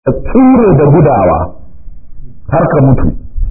ka tsure da gudawa har ka mutu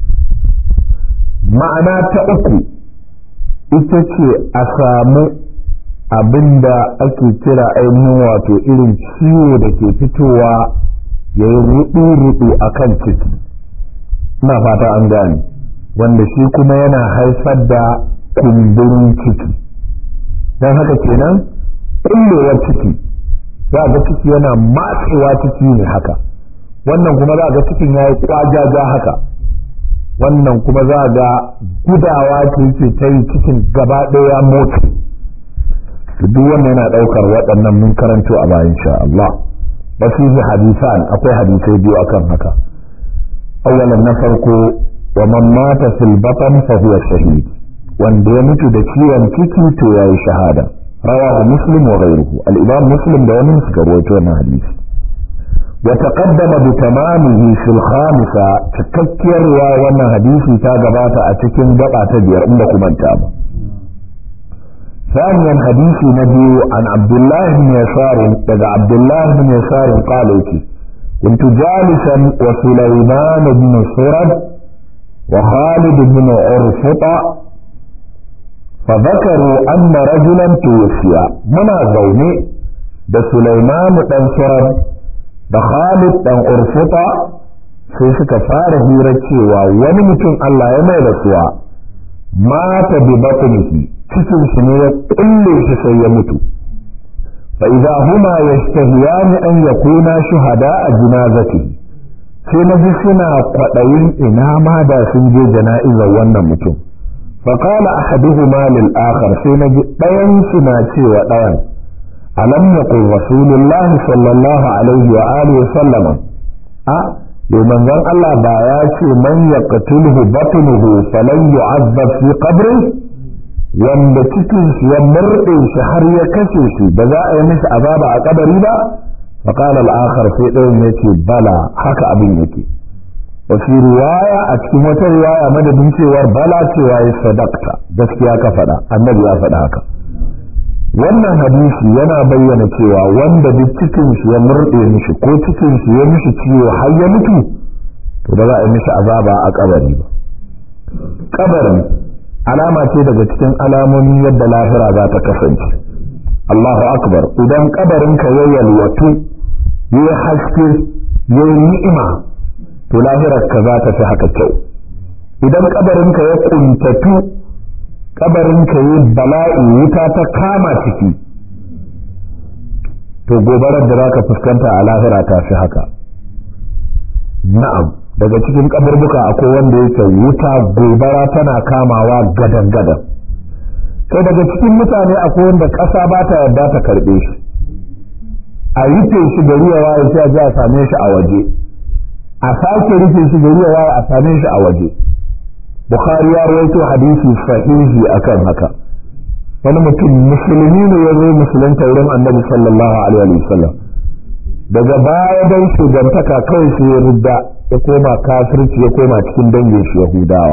ma'ana ta uku ita ce a samu abin da ake kira ainihin wato irin ciwo da ke fitowa ya yi rudu-rudu a kan ciki ina fata an gane wanda shi kuma yana haifar da kumburin ciki don haka kenan kullewar ciki za ga ciki yana matsewa ciki ne haka wannan kuma za ga cikin ya yi kwajaja haka wannan kuma za ga gudawa ce ce ta yi cikin gaba ɗaya motsi duk wannan yana ɗaukar waɗannan mun karanto a bayan sha Allah wasu yi hadisan akwai hadisai biyu akan haka awalan na farko wa man mata fil batan fa huwa shahid wanda ya mutu da ciwon ciki to yayi shahada rawahu muslim wa ghayruhu al-imam muslim da wani suka rawaito wannan hadisi wa taqaddama bi tamamihi fil khamisa cikakkiyar wannan hadisi ta gabata a cikin gaba ta biyar inda kuma ta ba ثانيا حديث نبي عن عبد الله بن يسار لدى عبد الله بن يسار قال كنت جالسا وسليمان بن سرد وخالد بن عرفطة فذكروا أن رجلا توفي منا زوني ده سليمان بن سرد ده خالد بن عرفطة sai suka fara hira cewa wani mutum Allah ya mai rasuwa mata bi batnihi cikin shi ne ya kulle shi sai ya mutu fa idza huma yastahiyani an yakuna shuhada a jinazati sai na ji suna kwaɗayin ina ma da sun je jana'izar wannan mutum fa qala ahaduhuma lil akhar sai na ji ɗayan suna cewa ɗayan alam yaqul rasulullahi sallallahu alaihi wa alihi wa sallama a yau manzon Allah ba ya ce man yaqtuluhu batnuhu falan yu'azzab fi qabri wanda cikin shi ya murɗe shi har ya kashe shi ba za a yi mishi azaba a kabari ba fa qala al-akhar sai ɗayan yace bala haka abin yake wa fi riwaya a cikin wata riwaya madadin cewar bala cewa ya sadakta gaskiya ka faɗa annabi ya faɗa haka wannan hadisi yana bayyana cewa wanda duk cikin shi ya murɗe mishi ko cikin shi ya mishi ciwo har ya mutu to ba za a yi mishi azaba a kabari ba kabari alama ce daga cikin alamomin yadda lahira za ta kasance Allahu akbar idan kabarin ka ya yalwatu ya haske ya ni'ima to lahirar ka za ta fi haka kyau idan kabarin ka ya kuntatu kabarin ka yi bala'i wuta ta kama ciki to gobarar da zaka fuskanta a lahira ta fi haka na'am daga cikin kaburbuka akwai wanda yake wuta gobara tana kamawa gadan gadan kai daga cikin mutane akwai wanda ƙasa ba ta yarda ta karɓe shi a rufe shi gari ya waye sai a ji a same shi a waje a sake rufe shi gari ya waye a same shi a waje bukhari ya rawaito hadisi sahihi akan haka wani mutum musulmi ne ya zo musulunta wurin annabi sallallahu alaihi wa sallam daga baya dan shugantaka kawai sai ya rudda ya koma kafirci ya koma cikin dangin shi yahudawa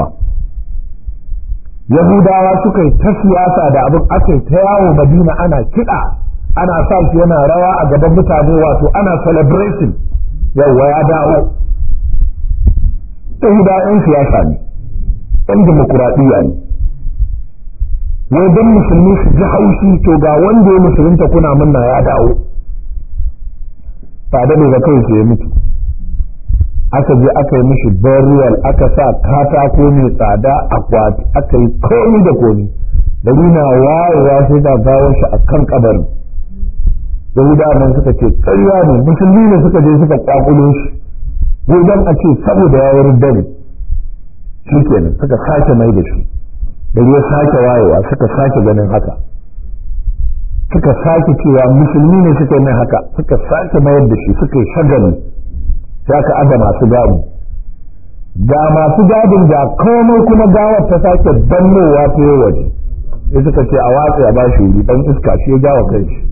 yahudawa suka yi ta siyasa da abin aka yi ta yawo madina ana kiɗa ana sa shi yana rawa a gaban mutane wato ana celebration yawwa ya dawo yahudawa 'yan siyasa ne ɗan demokuraɗiyya ne wai don musulmi su ji haushi to ga wanda ya musulunta kuna munna ya dawo ba da ga kai ya mutu aka je aka yi mishi burial aka sa katako mai tsada akwati aka yi komi da komi da na wayewa sai da gawar shi a kan kabarin yahudawa nan suka ce ƙarya ne musulmi ne suka je suka kwakulo shi wai dan a ce saboda ya yi dare shi kenan suka sake mai da shi da ya sake wayewa suka sake ganin haka suka sake cewa musulmi ne suka yi haka suka sake mayar da shi suka yi shagali sai aka aga masu gadi ga masu gadin ga komai kuma gawar ta sake dannowa ta yi waje sai suka ce a watsa ya bashi wuri dan iska shi ya gawa kai shi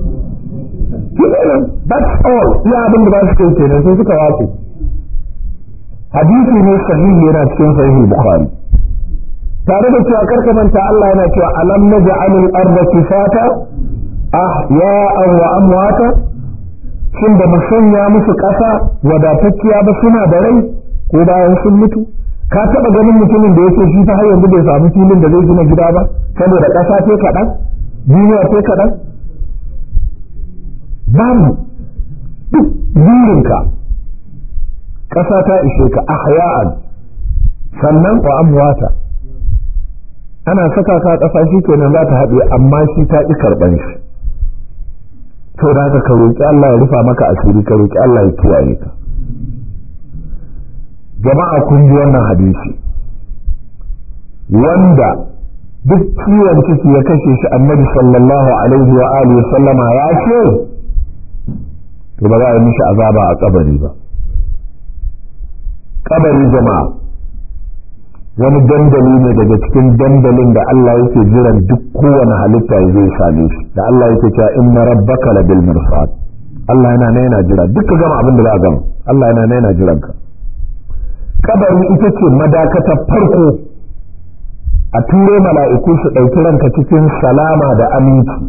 that's all iya abin da ba su kai kenan sai suka watsa hadisi ne sahihi yana cikin sahihi bukhari tare da cewa karka manta Allah yana cewa alam naj'alul arda kifata ahya'an wa amwata shin da mu sanya musu ƙasa wadatacciya ba suna da rai ko bayan sun mutu ka taɓa ganin mutumin da yake shi ta har yanzu bai samu filin da zai gina gida ba saboda ƙasa ce kaɗan duniya ce kaɗan babu duk burinka ƙasa ta ishe ka ahya'an sannan wa amwata ana saka ka ƙasa shi kenan za ta haɗe amma shi ta ƙi karɓan shi to da haka ka roƙi Allah ya rufa maka asiri ka roƙi Allah ya kiyaye ka jama'a kun ji wannan hadisi wanda duk ciwon ciki ya kashe shi annabi sallallahu alaihi wa alihi sallama ya ce to ba za a yi mishi azaba a kabari ba kabari jama'a wani dandali ne daga cikin dandalin da Allah yake jiran duk kowane halitta ya zai same shi da Allah yake cewa inna rabbaka labil mirsad Allah yana na yana jira duk ka gama abin da za a gama Allah yana na yana jiran ka kabari ita ce madakata farko a turo mala'iku su ɗauki ranka cikin salama da aminci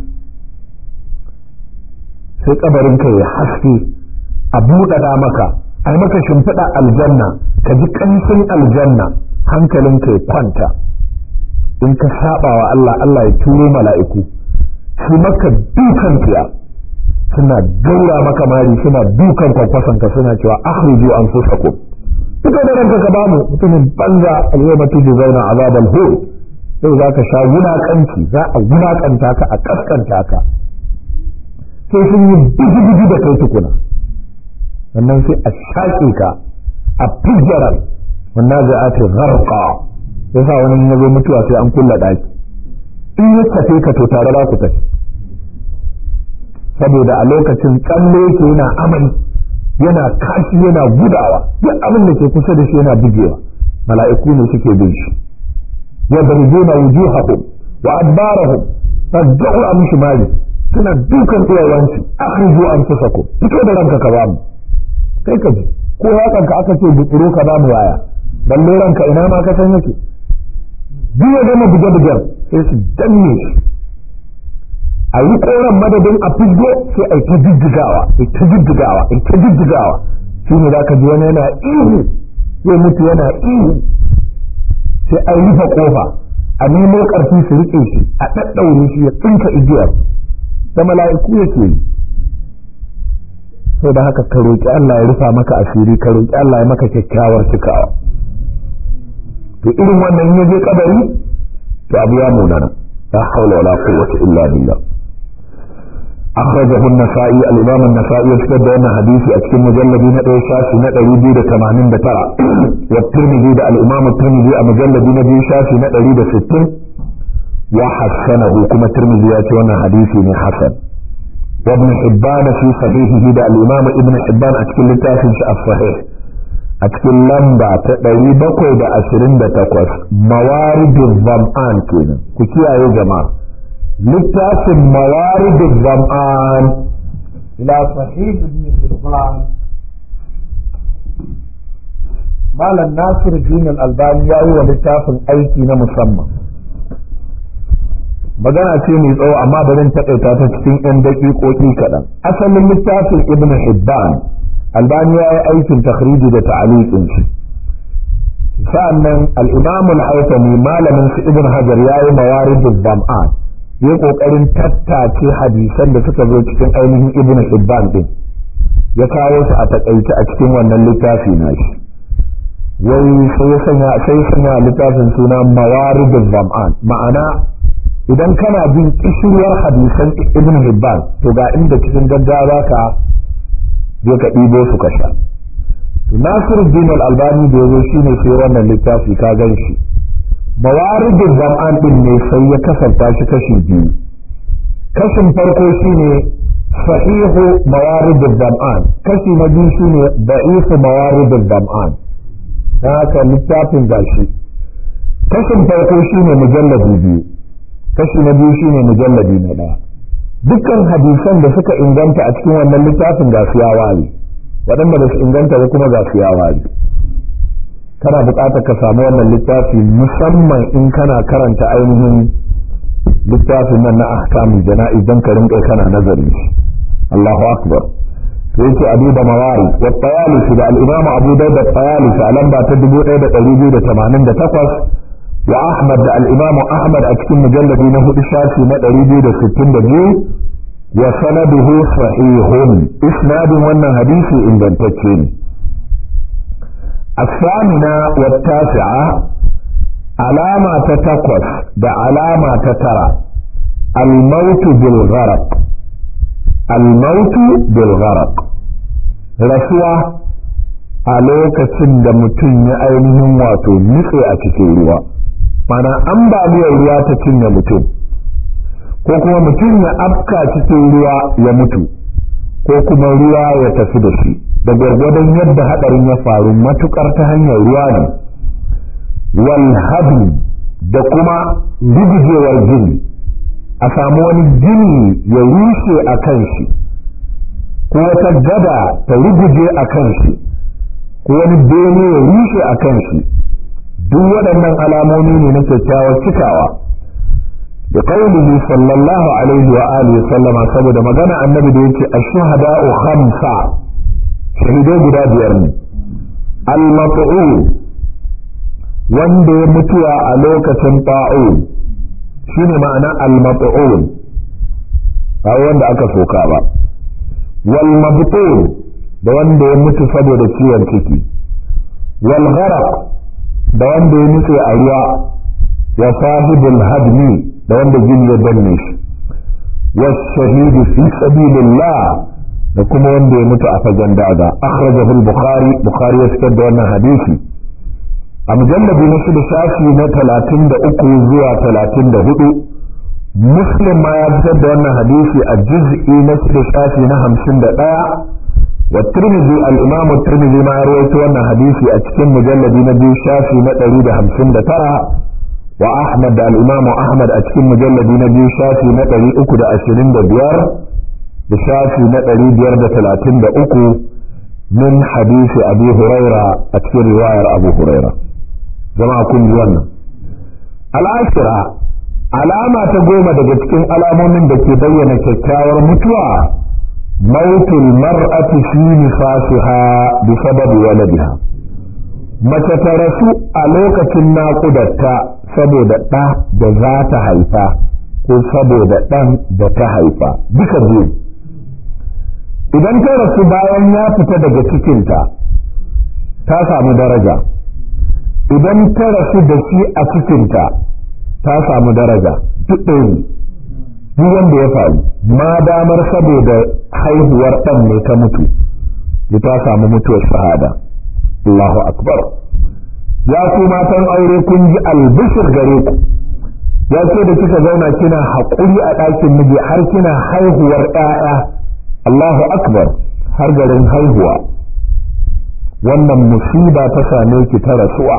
sai kabarin ka ya haske a buɗaɗa maka a maka shimfiɗa aljanna ka ji ƙanshin aljanna hankalinka ya kwanta in ka saba wa Allah Allah ya turo mala'iku su maka dukan tiya suna gaura maka mari suna dukan kwakwasanka suna cewa akhriju anfusakum fito da ranka ka bamu mutumin banza al-yawma tujzauna azabal hur yau za ka sha wulakanci za a wulakanta ka a kaskanta ka sai sun yi biji-biji da kai tukuna sannan sai a shaƙe ka a fijaran wannan zai ake gharqa ya sa wani ya zo mutuwa sai an kulla ɗaki in ya tafe ka to tare za ku tafi saboda a lokacin tsalle yake yana amai yana kashi yana gudawa duk abin da ke kusa da shi yana bugewa mala'iku ne suke bin shi yadribuna wujuhahum wa adbarahum fad'u amshi mali suna dukan iyayensu akhriju anfusakum fito da ranka ka bamu kai ka ji ko hakan ka aka ce butsuro ka bamu waya balle ranka ina ma ka san yake duk ya gama buge bugen sai su danne shi a yi koran madadin a fiddo sai a yi ta jijjigawa a ta jijjigawa a ta jijjigawa shi ne za ka ji wani yana ihu zai mutu yana ihu sai a rufe kofa a nemo ƙarfi su riƙe shi a ɗaɗɗaure shi ya tsinka igiyar da mala'iku yake yi sau da haka ka roƙi Allah ya rufa maka asiri ka roƙi Allah ya maka kyakkyawar cikawa to irin wannan ya je kabari to abu ya munana la hawla wala quwwata illa billah أخرجه النسائي الإمام النسائي يشتد أن حديثي أتكلم مجلد نقل شافي نقل يبيد كمانين بترى والترمذي ده الإمام الترمذي مجلد نبي شافي نقل يبيد ستين وحسنه كما الترمذي يأتي أن حديثي من حسن وابن حبان في صحيحه ده الإمام ابن حبان أتكلم تافي الصحيح أتكلم لمبا تقري بقوي ده أشرين ده تقوس موارد الظمآن كنا كتيا يا جماعة littafin mawaridin zam'an ila sahih ibn hibban malam nasir din albani ya yi wa littafin aiki na musamman magana ce mai tsawo amma bari taƙaita ta cikin 'yan daƙiƙoƙi kaɗan asalin littafin ibn hibban albani ya yi aikin takhriji da ta'aliqin shi sa'annan al-imam al-haythami malamin su ibn hajar ya yi mawaridin zam'an yi kokarin tattace hadisan da suka zo cikin ainihin ibn hibban din ya kawo su a takaice a cikin wannan littafi na shi wai sai sanya sai sanya littafin suna mawaridul zam'an ma'ana idan kana bin kishiyar hadisan ibn hibban to ga inda cikin gaggawa ka je ka ɗibo su ka sha to nasiruddin al-albani da yazo shine sai wannan littafi ka gan shi mawaridin zam'an din ne sai ya kasanta shi kashi biyu kashin farko shine sahihu mawaridin zam'an kashi na biyu shine da'ifu mawaridin zam'an na haka littafin gashi kashin farko shine mujalladi biyu kashi na biyu shine mujalladi na ɗaya dukkan hadisan da suka inganta a cikin wannan littafin ga su ya ware waɗanda ba su inganta ba kuma ga su ya ware kana buƙatar ka samu wannan littafi musamman in kana karanta ainihin littafin nan na ahkamu jana'iz don ka rinƙa kana nazari Allahu akbar yake abu da mawari wa tayalisi da al-imam abu da da tayalisi a lamba ta 1288 wa ahmad da al-imam ahmad a cikin mujalladi na hudu shafi na 262 wa sanaduhu sahihun isnadin wannan hadisi ingantacce ne الثامنة والتاسعة علامة تتكوس ده علامة تترى الموت بالغرق الموت بالغرق rasuwa a lokacin da mutum ya ainihin wato nutse a cikin ruwa mana ambaliyar ruwa ta cinye mutum ko kuma mutum ya afka cikin ruwa ya mutu ko kuma ruwa ya tafi da shi da gwargwadon yadda hadarin ya faru matukar ta hanyar ruwa ne wal da kuma rugujewar gini a samu wani gini ya rushe a kan shi ko wata gada ta ruguje a kan shi ko wani bene ya rushe a kan shi duk waɗannan alamomi ne na kyakkyawar cikawa da qaulihi sallallahu alaihi wa alihi sallama saboda magana annabi da yake ash-shuhada'u khamsa shahidai guda biyar ne al-mat'un wanda ya mutuwa a lokacin ta'un shine ma'ana al-mat'un ba wanda aka soka ba wal mabtun da wanda ya mutu saboda ciwon ciki wal gharaq da wanda ya nutse a ruwa wa sahibul hadmi da wanda jini ya danne shi was shahidu fi sabilillah da kuma wanda ya mutu a fagen daga akhrajahu al-bukhari bukhari ya fitar da wannan hadisi a mujallabi na shida shafi na talatin da uku zuwa talatin da hudu muslim ma ya fitar da wannan hadisi a juz'i na shida shafi na hamsin da ɗaya wa tirmidhi al-imamu tirmidhi ma ya rawaito wannan hadisi a cikin mujallabi na biyu shafi na ɗari da hamsin da tara wa ahmad da al-imamu ahmad a cikin mujallabi na biyu shafi na ɗari uku da ashirin da biyar da shafi na ɗari biyar da talatin da uku min hadisi abu huraira a cikin riwayar abu huraira jama'a kun ji wannan al'ashira alama ta goma daga cikin alamomin da ke bayyana kyakkyawar mutuwa mautul mar'ati fi nifasiha bi sababi waladiha mace ta rasu a lokacin naƙudarta saboda ɗa da za ta haifa ko saboda ɗan da ta haifa duka biyu idan ta rasu bayan ya fita daga cikinta ta samu daraja idan ta rasu da shi a cikinta ta samu daraja duk ɗaya duk wanda ya faru ma damar saboda haihuwar ɗan ne ta mutu ta samu mutuwar shahada Allahu akbar ya ku matan aure kun ji albishir gare ku ya ce da kika zauna kina haƙuri a ɗakin miji har kina haihuwar ɗaya Allahu akbar har garin haihuwa wannan musiba ta same ki ta rasuwa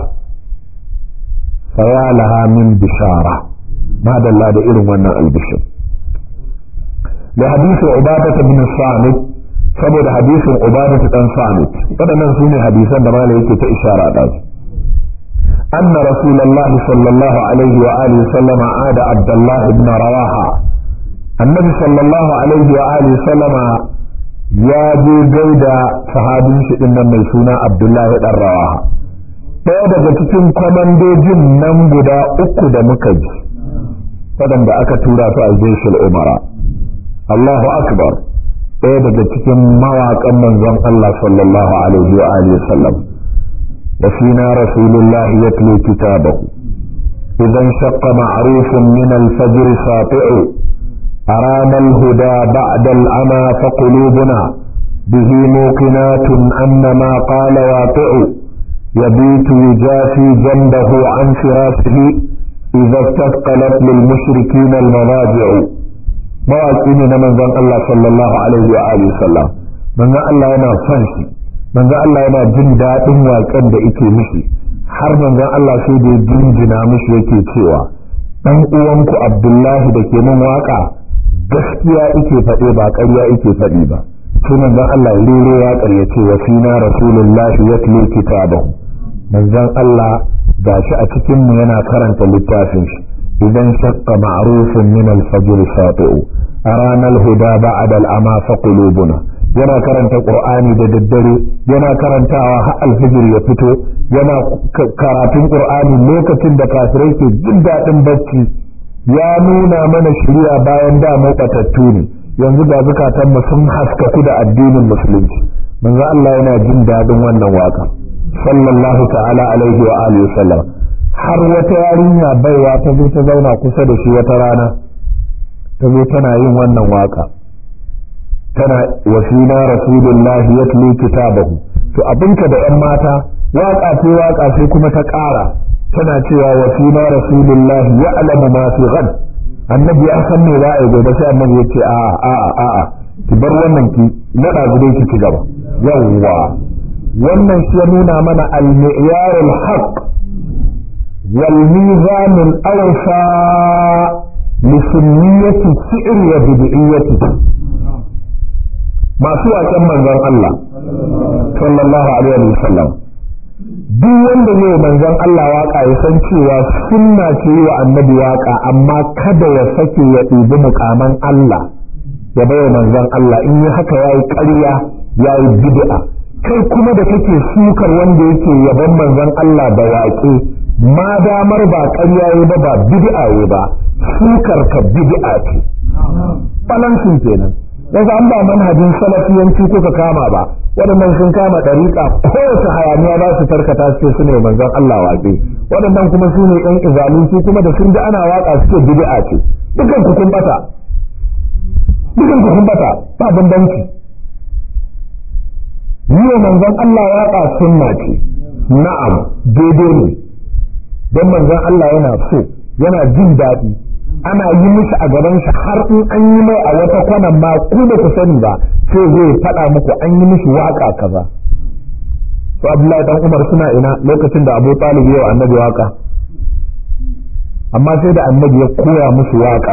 faya laha min bishara madalla da irin wannan albishir da hadisin ubadat bin samit saboda hadisin ubadat dan samit waɗannan su ne hadisan da malai yake ta ishara da su أن رسول الله صلى الله عليه وآله وسلم عاد عبد الله بن رواحة النبي صلى الله عليه وآله وسلم يا جو جيدا صحابي شئن من سنة عبد الله بن رواحة ɗaya daga cikin kwamandojin nan guda uku da muka ji waɗanda aka tura su a jeshin umara Allahu akbar ɗaya daga cikin mawaƙan manzon Allah sallallahu alaihi wa alihi sallam وفينا رسول الله يتلو كتابه إذا انشق معروف من الفجر ساطع أرانا الهدى بعد العمى فقلوبنا به موقنات أن ما قال واقع يبيت يجافي جنبه عن فراشه إذا استثقلت للمشركين المضاجع مواكين من ذن الله صلى الله عليه وآله وسلم من ذن الله ينا فنشي manzo Allah yana jin daɗin waƙen da yake mishi har manzon Allah sai da jinjina mishi yake cewa dan uwanku Abdullahi da ke min waƙa gaskiya yake faɗe ba ƙarya yake faɗi ba sai manzon Allah ya rero waƙar ya ce wa fina rasulullahi yatlu kitabahu manzon Allah gashi a cikin mu yana karanta littafin shi idan shaqqa ma'rufun min al-fajr sati'u arana al-huda ba'da al-ama fa qulubuna yana karanta qur'ani da daddare yana karantawa har alfijir ya fito yana karatun qur'ani lokacin da kafirai ke jin daɗin bacci ya nuna mana shari'a bayan da mu batattu ne yanzu ga zukatanmu sun haskaku da addinin musulunci manzo Allah yana jin daɗin wannan waka sallallahu ta'ala alaihi wa alihi sallam har wata yarinya baiwa ta zo ta zauna kusa da shi wata rana ta zo tana yin wannan waka tana wasina rasulullah yatlu kitabahu to abinka da yan mata waka ce waka sai kuma ta ƙara tana cewa wasina rasulullah ya'lamu ma fi ghad annabi ya san me za a yi gobe sai annabi ya ce a a a a ki bar wannan ki nada gude ki ci gaba yawwa wannan shi ya nuna mana al-mi'yar al-haq wal mizan al-awfa li sunniyati shi'r wa bid'iyyati masu waken manzon Allah sallallahu alaihi wa sallam duk wanda zai manzon Allah waka ya san cewa sunna ce wa annabi waka amma kada ya sake ya ɗibi mukaman Allah ya bai manzon Allah in yi haka yayi ƙarya yayi bid'a kai kuma da kake sukar wanda yake yaban manzon Allah da waƙe ma damar ba ƙarya yi ba ba bid'a yi ba sukar ka bid'a ce balansin kenan yanzu an ba manhajin salafiyanci kuka kama ba waɗannan sun kama ɗariƙa kowace hayaniya za su tarkata su su ne manzon Allah waƙe waɗannan kuma su ne ɗan izalin su kuma da sun ji ana waƙa suke bid'a ce dukan ku kun bata dukan ku kun bata ba bambanci yi wa manzon Allah waƙa sunna ce na'am daidai ne don manzon Allah yana so yana jin daɗi ana yi mishi a gaban shi har in an yi mai a wata kwanan ma ku da ku sani ba sai zai faɗa muku an yi mishi waka kaza to Abdullahi dan Umar suna ina lokacin da Abu Talib yau annabi waka amma sai da annabi ya koya musu waƙar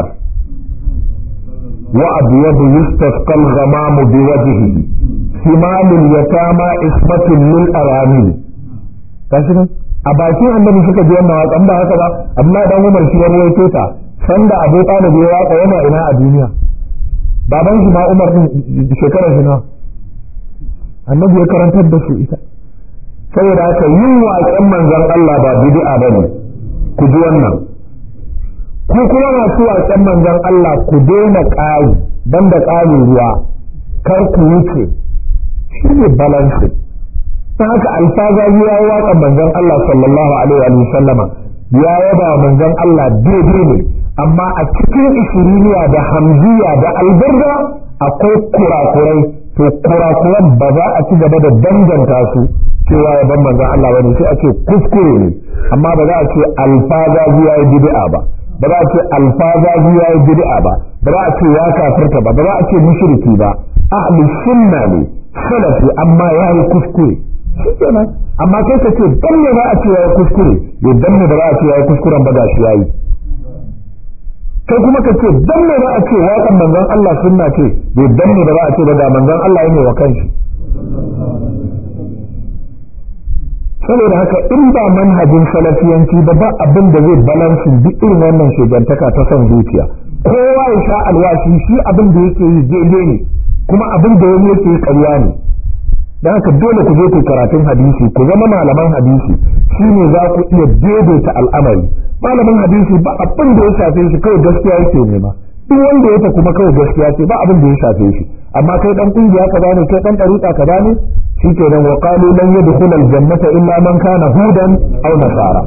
wa abyadu yustasqal ghamamu biwajhihi simalul yatama ismatun lil arami kashi a bakin annabi suka ji wannan waƙan ba haka ba Abdullahi dan Umar shi ya rawaito ta sanda Abu Talib ya waka yana ina a duniya baban shi ma Umar din shekarar shi nawa annabi ya karantar da su ita saboda haka yin waƙen manzon Allah ba bid'a bane ku ji wannan ku kuma masu waƙen manzon Allah ku daina ƙari banda ƙarin ruwa kar ku wuce shi ne balancing ta haka alfazazi ya yi waƙan manzon Allah sallallahu alaihi wa sallama ya yaba manzon Allah daidai ne amma a cikin ishiriniya da hamziya da albarda akwai kurakurai to kurakuran ba za a ci gaba da danganta su cewa ya ban manzon Allah bane sai a ce kuskure ne amma ba za a ce alfazazi ya yi bid'a ba ba za a ce alfazazi ya yi bid'a ba ba za a ce ya kafirta ba ba za a ce mushriki ba ahli sunna ne salafi amma ya yi kuskure shi kenan amma kai ka ce dan ne za a ce ya yi kuskure ya dan ne ba za a ce ya yi kuskuren ba gashi ya yi kai kuma ka ce dan ne za a ce waƙan manzon Allah sunna ce bai dan ne ba za a ce ba da manzon Allah ya ne wa kanshi saboda haka in ba manhajin salafiyanci ba ba abin da zai balansin duk irin wannan shigantaka ta son zuciya kowa ya sha alwashi shi abin da yake yi daidai ne kuma abin da wani yake yi ƙarya ne don haka dole ku je ku karatun hadisi ku zama malaman hadisi shi ne za ku iya daidaita al'amari malamin hadisi ba abin da ya shafe shi kawai gaskiya yake nema duk wanda ya kuma kawai gaskiya ce ba abin da ya shafe shi amma kai dan kungiya ka bane kai dan dariƙa ka bane shi ke nan wa qalu lan yadkhul al jannata illa man kana hudan aw nasara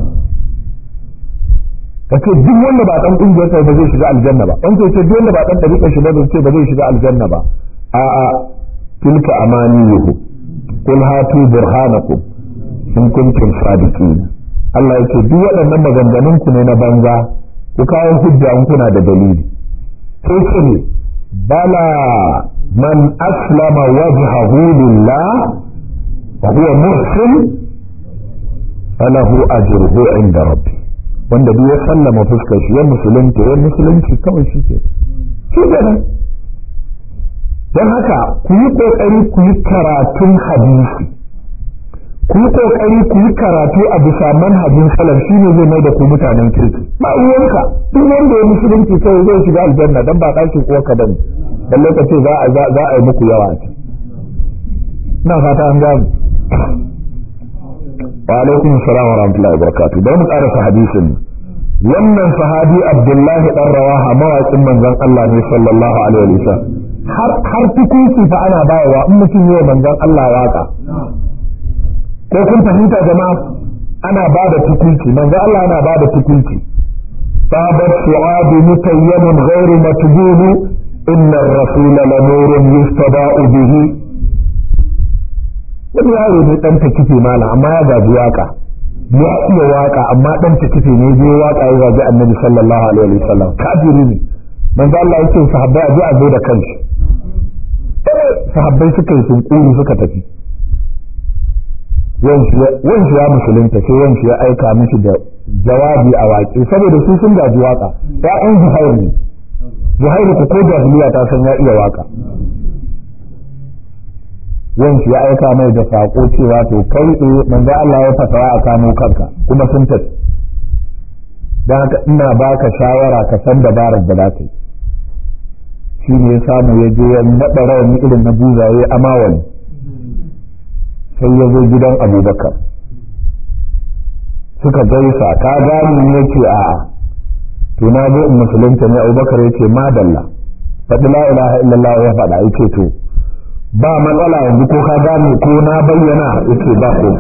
kace duk wanda ba dan kungiyar ka ba zai shiga aljanna ba wanda ce duk wanda ba dan dariƙa shi ba zai ce ba zai shiga aljanna ba a a tilka amaniyuhu qul hatu burhanakum in kuntum sadiqin Allah ya ce duk waɗannan maganganun ku ne na banza ku kawo hujja in kuna da dalili sai ce ne bala man aslama wajhahu lillah wa huwa muhsin falahu ajruhu inda rabbi wanda duk ya sallama fuskar shi ya musulunta ya musulunci kawai shi ke shi kenan don haka ku yi kokari ku yi karatun hadisi ku yi kokari ku yi karatu a bisa manhajin salaf shi ne zai mai da ku mutanen kirki ba uwanka duk wanda ya musulunci sai zai shiga aljanna dan ba ɗakin uwarka bane dan lokaci za a za a yi muku yawa ce ina fata an gano wa alaikum salam wa rahmatullahi wa barakatuh bari mu karasa hadisin wannan sahabi abdullahi dan rawaha mawaƙin manzon Allah ne sallallahu alaihi wa sallam har har tukunci fa ana bayarwa in mutum yi manzon Allah waka ko kun fahimta jama'a ana ba da tukunci manzon Allah ana ba da tukunci طابت سعاد متيم غير متبول إن الرسول لنور يستضاء به wani yaro ne ɗan takife mala amma ya gaji waka ya iya waka amma ɗan takife ne je waka ya gaji annabi sallallahu alaihi wa sallam kafiri ne manzo Allah yake sahabbai a je a zo da kanshi sahabbai suka yi sunkuri suka tafi wanshi ya musulunta sai wanshi ya aika mishi da jawabi a waƙe saboda su sun gaji waka ya'yan zuhair ne zuhairu ku ko jahiliya ta san ya iya waka wanki ya aika mai da sako cewa to kai eh manzo Allah ya fasawa a kamo kanka kuma sun tafi dan haka ina baka shawara ka san dabarar da zaka yi shi ne ya samu ya je ya naɗa rawani irin na buzaye amawali sai ya zo gidan abubakar suka gaisa ka gani ne ce a'a to na zo in musulunta ne abubakar ya ce madalla faɗi la ilaha illallah ya faɗa ya ce to ba matsala yanzu ko ka gane ko na bayyana ya ce ba ko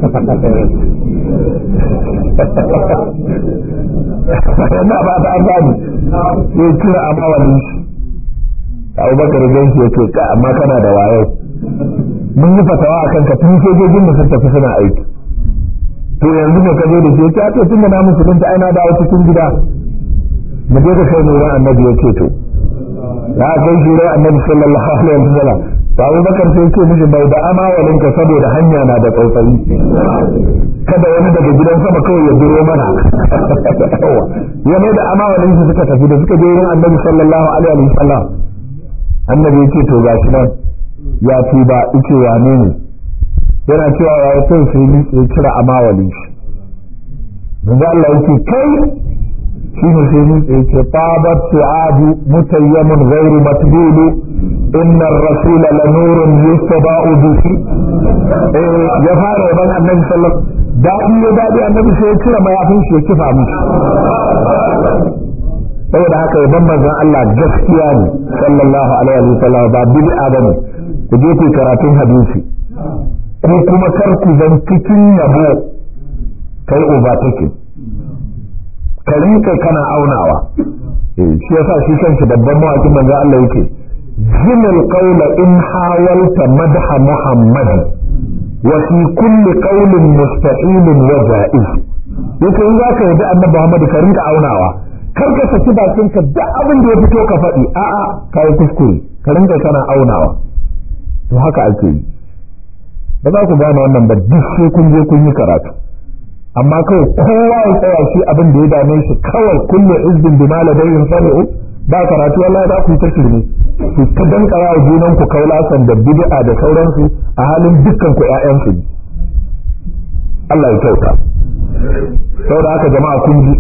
na ba ta gani sai kira a mawalin shi abubakar gan shi ya ce ka amma kana da wayo mun yi fatawa a kanka tun sojojin da sun tafi suna aiki to yanzu ne ka zo da shi ya ce tun da na musulunta ai na dawo cikin gida mu je ka kai nuna annabi ya ce to ya kai shi rai annabi sallallahu alaihi wa sallam to Abu Bakar sai ce mishi bai da amawalin ka saboda hanya na da tsautsayi kada wani daga gidan sama kawai ya biro mana ya mai da amawalin su suka tafi da suka je wurin annabi sallallahu alaihi wa sallam annabi ya ce to gashi nan ya tuba ice wane ne yana cewa ya sai sai ni ya kira amawalin shi manzo Allah yake kai shi ne sai ni ya ce tabat su'adu mutayyamun ghairu matbulu inna ar-rasula la nurun yustaba'u bihi eh ya fara ban annabi sallallahu dadi ya dadi annabi sai ya kira mayafin shi ya kifa mishi saboda haka ya ban manzon Allah gaskiya ne sallallahu alaihi wa sallam ba bid'a bane ku je ku karatun hadisi ko kuma kar ku zan cikin yabo kai uba take ka rinka kana aunawa shi yasa shi kanshi babban mawakin manzon Allah yake zimil qawla in hawalta madha muhammad wa fi kulli qawlin musta'ilun wa ja'iz yake in zaka yi da annabi Muhammad ka rinka aunawa kar ka saki bakin ka duk abin da ya fito ka faɗi a'a kai kuskure ka rinka kana aunawa to haka ake yi ba za ku gane wannan ba duk sai kun je kun yi karatu amma kawai kowa ya tsaya shi abin da ya dame shi kawai kullu izbin bi maladayin sami'u ba karatu wallahi za ku yi ta shirme ku ta dankara wa junan ku kaulasan da bid'a da sauransu a halin dukkan ku ƴaƴansu ne Allah ya kyauta saboda haka jama'a kun ji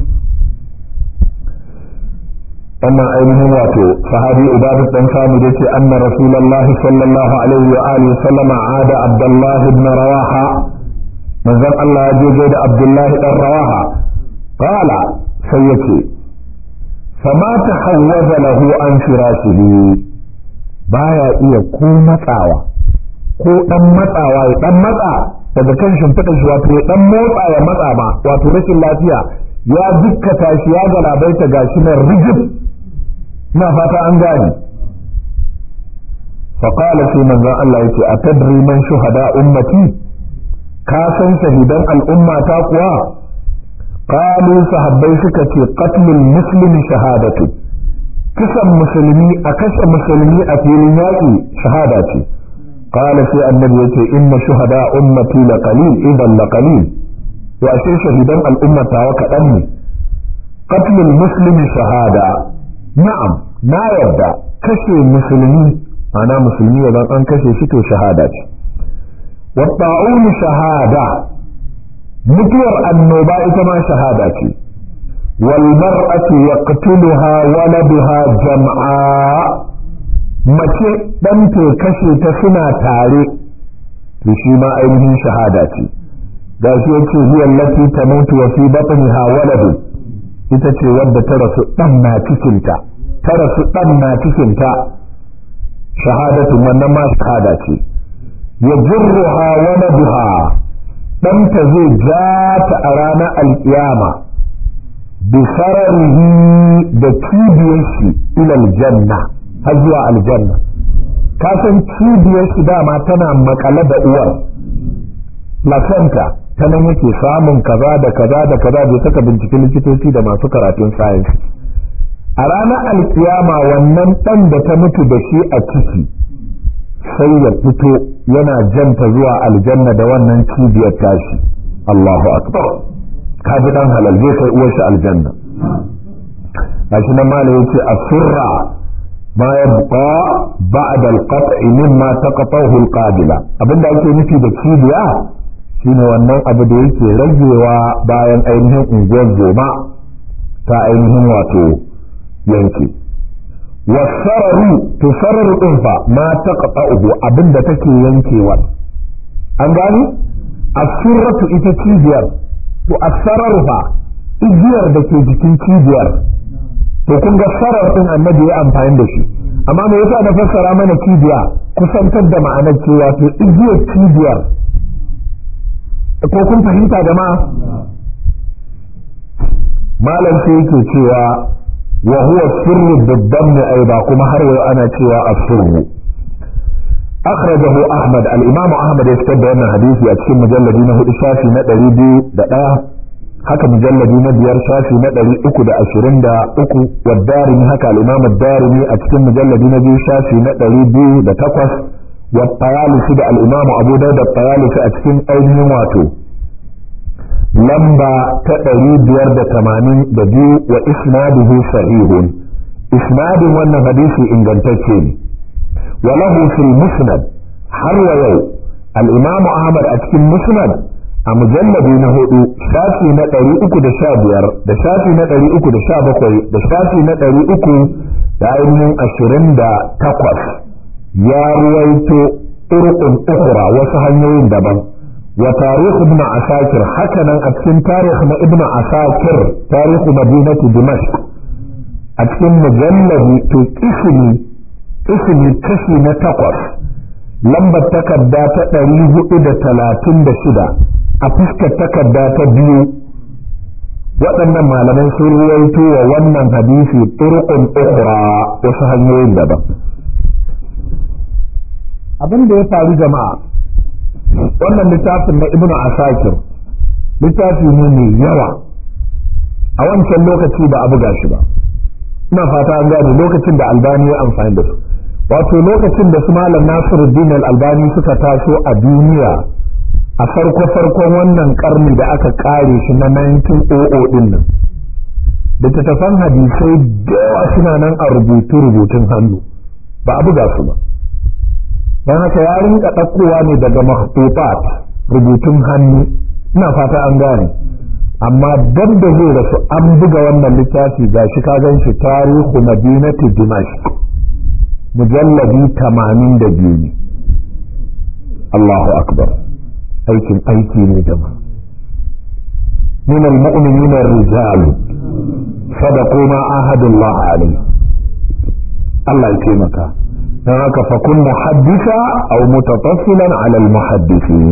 wannan ainihin wato sahabi ubadat dan samu da ce anna rasulullahi sallallahu alaihi wa alihi sallama ada abdullahi ibn rawaha manzon Allah ya je da abdullahi dan rawaha qala sai yace fama tahawwaza lahu an firashihi baya iya ko matsawa ko dan matsawa ya dan matsa daga kan shimfiɗar shi wato ya dan motsa ya matsa ma wato rashin lafiya ya dukkata shi ya galabaita gashi nan rigib na fata an gane faƙala sai manzon Allah yake a tadri man shuhada ummati ka san shahidan al'umma ta kuwa qalu sahabbai suka ce qatlul muslimi shahadatu kisan musulmi a kashe musulmi a filin yaƙi shahada ce qala sai annabi yace inna shuhada ummati la qalil idan la qalil to ashe shahidan al'umma ta kaɗan ne qatlul muslimi shahada na'am na yarda kashe musulmi ana musulmi ya zan an kashe shi to shahada ce wa ta'unu shahada mutuwar annoba ita ma shahada ce wal mar'atu yaqtuluha waladuha jam'a mace dan to kashe ta suna tare to shi ma ainihin shahada ce gashi yace hiya allati tamutu wa fi batniha waladu ita ce wadda ta rasu dan na cikinta ta rasu dan na cikinta shahadatu wannan ma shahada ce yajruha waladuha ɗanta zai ja ta a ranar alƙiyama bi sararihi da cibiyar shi ilal janna har zuwa aljanna ka san cibiyar shi dama tana makale da uwar placenta ta nan yake samun kaza da kaza da kaza bai saka binciken likitoci da masu karatun science a ranar alkiyama wannan ɗan da ta mutu da shi a ciki sai ya fito yana janta zuwa aljanna da wannan cibiyar tashi Allahu akbar ka ji dan halal zai kai uwar shi aljanna gashi nan malai yace asirra ma yabqa ba'da al-qat'i mimma taqatahu al-qabila abinda ake nufi da cibiya shine wannan abu da yake ragewa bayan ainihin unguwar zoma ta ainihin wato yanki wasararu to sararu din fa ma taqta'uhu abinda take yankewa an gani asirratu ita cibiyar to asararu fa igiyar da ke jikin cibiyar to kun ga sarar din annabi ya amfani da shi amma me yasa na fassara mana cibiya kusantar da ma'anar cewa to igiyar cibiyar ko kun fahimta jama'a malam sai yake cewa wa huwa sirru biddamm aiba kuma har yau ana cewa as-sirru akhrajahu ahmad al-imam ahmad ya fitar da wannan hadisi a cikin mujalladi na hudu shafi na 201 haka mujalladi na biyar shafi na 323 wa darimi haka al-imam ad-darimi a cikin mujalladi na biyu shafi na 208 wa tayalisi da al-imam abu dawud at-tayalisi a cikin ainihin wato lamba ta ɗari biyar da tamanin da biyu wa isnaduhu sahihun isnadin wannan hadisi ingantacce ne wa lahu fil musnad har wa yau al-imamu ahmad a cikin musnad a mujalladi na hudu shafi na ɗari uku da sha biyar da shafi na ɗari uku da sha bakwai da shafi na ɗari uku da ainihin ashirin da takwas ya ruwaito turqun ukhra wasu hanyoyin daban وتاريخ ابن عساكر حكنا أتكن تاريخ ابن عساكر تاريخ مدينة دمشق أتكن مجلد تكسني اسمي كسي نتقص لما تكدا تأريه إذا تلاتين بشدة أفسك تكدا تبيو waɗannan malaman sun ruwaito wa wannan hadisi turqun ukhra wasu hanyoyin daban abin da ya faru jama'a wannan littafin na ibnu asakir littafi ne mai yawa a wancan lokaci ba a buga shi ba ina fata an gane lokacin da albani ya amfani da su wato lokacin da su malam nasiruddin albani suka taso a duniya a farko farkon wannan karni da aka kare shi na 1900 din nan littattafan hadisai da yawa suna nan a rubutu rubutun hannu ba a buga su ba don haka ya rinka ɗaukowa ne daga makhtufat rubutun hannu ina fata an gane amma dab da zai rasu an buga wannan littafi ga shi ka gan shi tarihu madinati dimashq mujalladi tamanin da biyu ne Allahu akbar aikin aiki ne jama'a من المؤمنين الرجال صدقوا ما عاهدوا الله عليه الله يكرمك don haka fakun muhaddisa aw mutatassilan ala almuhaddisin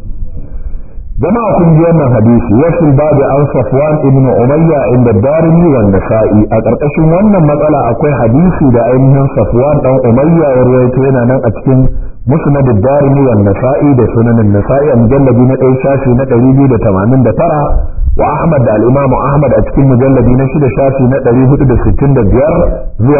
jama'a kun ji wannan hadisi yasul babu an safwan ibn umayya inda darimi wa nasa'i a karkashin wannan matsala akwai hadisi da ainihin safwan dan umayya ya rawaito yana nan a cikin musnad darimi wa nasa'i da sunan nasa'i a mujalladi na ɗaya shafi na 289 wa Ahmad da al-Imam Ahmad a cikin mujalladi na shida shafi na 465 zuwa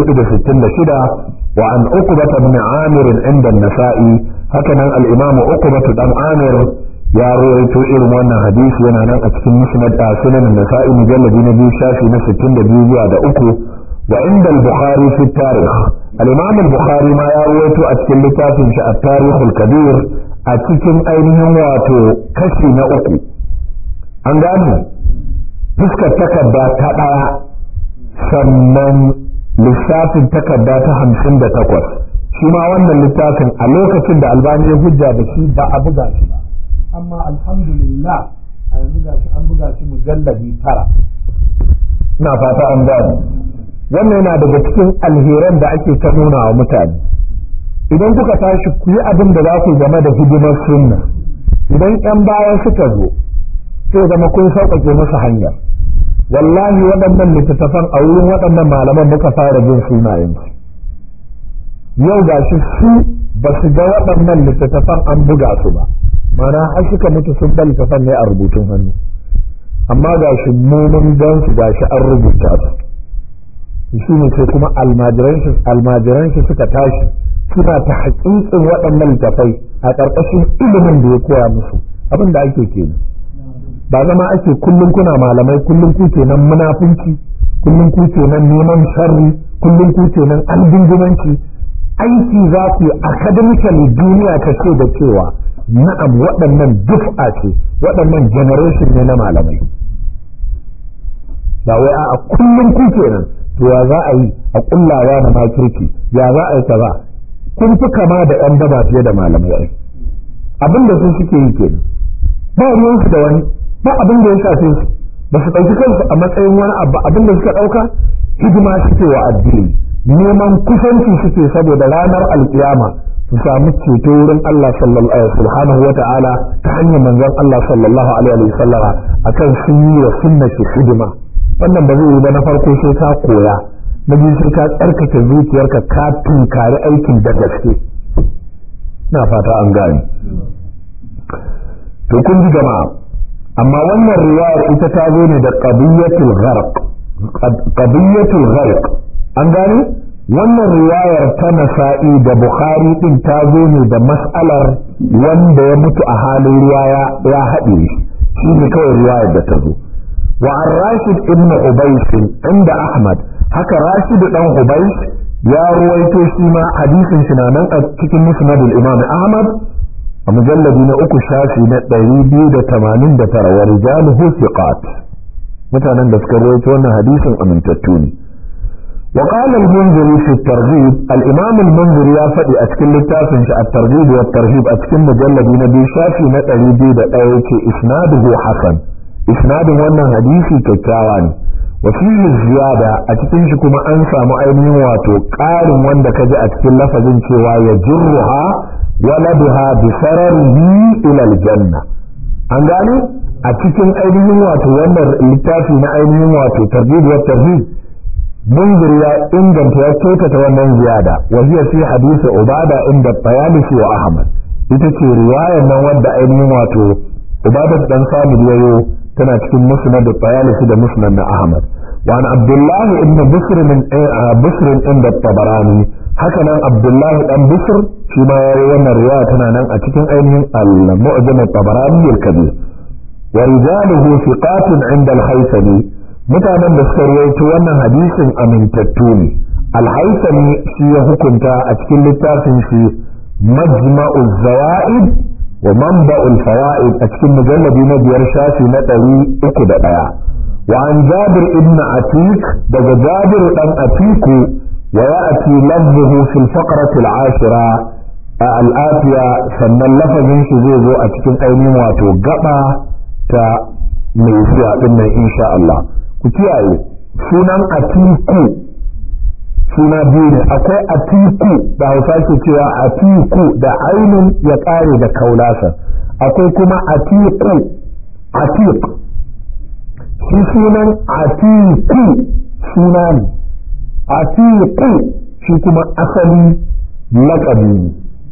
466 wa an Uqbah ibn Amir inda an-Nasa'i hakanan al-Imam Uqbah dan Amir ya rawaito irin wannan hadisi yana nan a cikin musnad a sunan an-Nasa'i mujalladi na biyu shafi na 62 zuwa da uku wa inda al-Bukhari fi tarikh al-Imam al-Bukhari ma ya rawaito a cikin littafin shi at-Tarikh al-Kabir a cikin ainihin wato kashi na uku an gane fuskar takarda ta ɗaya sannan lissafin takarda ta hamsin da takwas shi ma wannan littafin a lokacin da albani ya hujja da shi ba a buga shi ba amma alhamdulillah a yanzu ga shi an buga shi mujalladi tara ina fata an gane wannan yana daga cikin alheran da ake ta nuna wa mutane idan kuka tashi ku yi abin da za ku game da hidimar sunna idan yan baya suka zo sai zama kun sauƙaƙe musu hanyar wallahi waɗannan littattafan a wurin waɗannan malaman muka fara jin sunayensu yau ga shi su ba su ga waɗannan littattafan an buga su ba mana har suka mutu sun ɗan littattafan ne a rubutun hannu amma ga shi mun gan su ga shi an rubuta su shi ne sai kuma almajiran shi suka tashi suna ta haƙiƙin waɗannan littattafai a ƙarƙashin ilimin da ya koya musu abin da ake kenan ba zama ake kullum kuna malamai kullum ku kenan munafunci kullum ku kenan neman sharri kullum ku kenan albingimanci aiki za ku yi academically duniya ta ce da cewa na'am waɗannan duf'a ce waɗannan generation ne na malamai ba wai a kullum ku kenan to ya za a yi a kullawa na makirki ya za a yi kaza kun fi kama da yan daba fiye da malamai ai abin da sun suke yi kenan ba ruwansu da wani ba abin da ya shafe su ba su ɗauki kansu a matsayin wani abu abin da suka ɗauka hidima suke wa addini neman kusanci suke saboda ranar alkiyama su samu ceto wurin Allah subhanahu wa ta'ala ta hanyar manzon Allah sallallahu alaihi wa sallama akan sun yi wa sunna shi hidima wannan ba zai yi ba na farko sai ka koya na biyu sai ka tsarkake zuciyarka ka tunkari aikin da gaske na fata an gane to kun ji jama'a amma wannan riwayar ita ta zo ne da qadiyatul gharq qadiyatul gharq an gane wannan riwayar ta nasa'i da bukhari din ta zo ne da mas'alar wanda ya mutu a halin ruwa ya haɗe shi ne kawai riwayar da ta zo wa an rashid ibn ubays inda ahmad haka rashid dan ubays ya ruwaito shi ma hadisin shi na nan a cikin musnadul imam ahmad a mujalladi na uku shafi na ɗari biyu da tamanin da tara wa rijaluhu thiqat mutanen da suka rawaito wannan hadisin amintattu ne وقال المنذري في الترغيب الإمام المنذري يا فدي أتكل للتافن الترغيب والترهيب أتكل مجلد نبي شافي نتري بي دقائك إسناده حسن إسناد وانا حديثي كتاواني وفيه الزيادة أتكل كما أنسى مؤمن واتو قال وانا كجا أتكل لفظ شوى يجرها ولدها بسرره إلى الجنة أنغاني أتكل أينهم واتو وانا littafi na ainihin wato targhib wa tarhib منذر يا إنجن تيكيتة ومن زيادة وهي في حديث عبادة عند الطيالسي وأحمد itace riwayar nan wadda ainihin wato ubadat dan samid yayo tana cikin musnad at-tayalisi da musnad na ahmad wa an abdullah ibn bisr min bisr inda tabarani haka nan abdullah dan bisr shi ma yayi wannan riwaya tana nan a cikin ainihin al-mu'jam at-tabarani al-kabir wa rijaluhu thiqatun inda al-haythami mutanen da suka rawaito wannan hadisin amintattu ne alhaisami shi ya hukunta a cikin littafin shi majma'u zawaid wa manba'ul fawaid a cikin mujalladi na biyar shafi na ɗari uku da ɗaya wa an jabir ibn atik daga jabir dan atiku wa ya'ti lafzuhu fil faqrati al-ashira al-atiya sannan lafazin shi zai zo a cikin ainihin wato gaba ta mai zuwa din nan insha Allah ku kiyaye sunan atiku suna biyu ne akwai atiku da hausa ke cewa atiku da ainun ya kare da kaulasa akwai kuma atiku atik shi sunan atiku suna ne atiku shi kuma asali laƙabi ne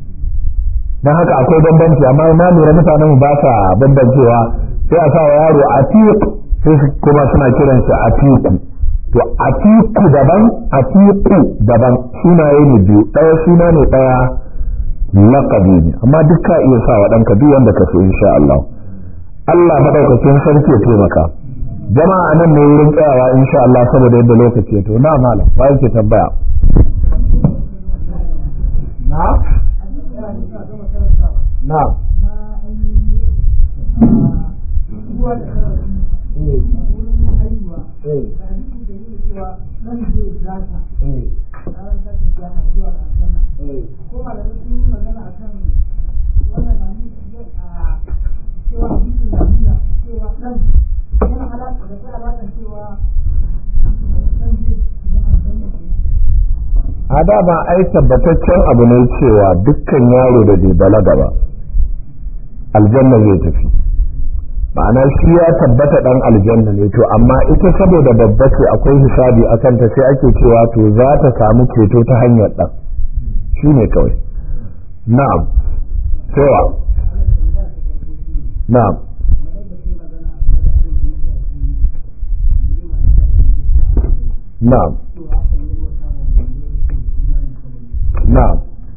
don haka akwai bambanci amma na lura mutanen ba sa bambancewa sai a sa wa yaro atiku sai kuma suna kiran shi atiku to atiku daban atiku daban sunaye ne biyu ɗaya suna ne ɗaya laƙabi ne amma duk ka iya sa wa ɗanka duk wanda ka so insha Allah Allah maɗaukakin sarki ya taimaka jama'a nan ne wurin tsayawa insha Allah saboda yadda lokaci to na malam ba yake tambaya na na nan zai zata ranar tashin kiyama zuwa ga aljanna a dama ai tabbataccen abu ne cewa dukkan yaro da bai balaga ba aljanna zai tafi ma'ana shi ya tabbata dan aljanna ne to amma ita saboda babba ce akwai hisabi a kanta sai ake cewa to za ta samu ceto ta hanyar dan shi ne kawai na'am cewa na'am na'am na'am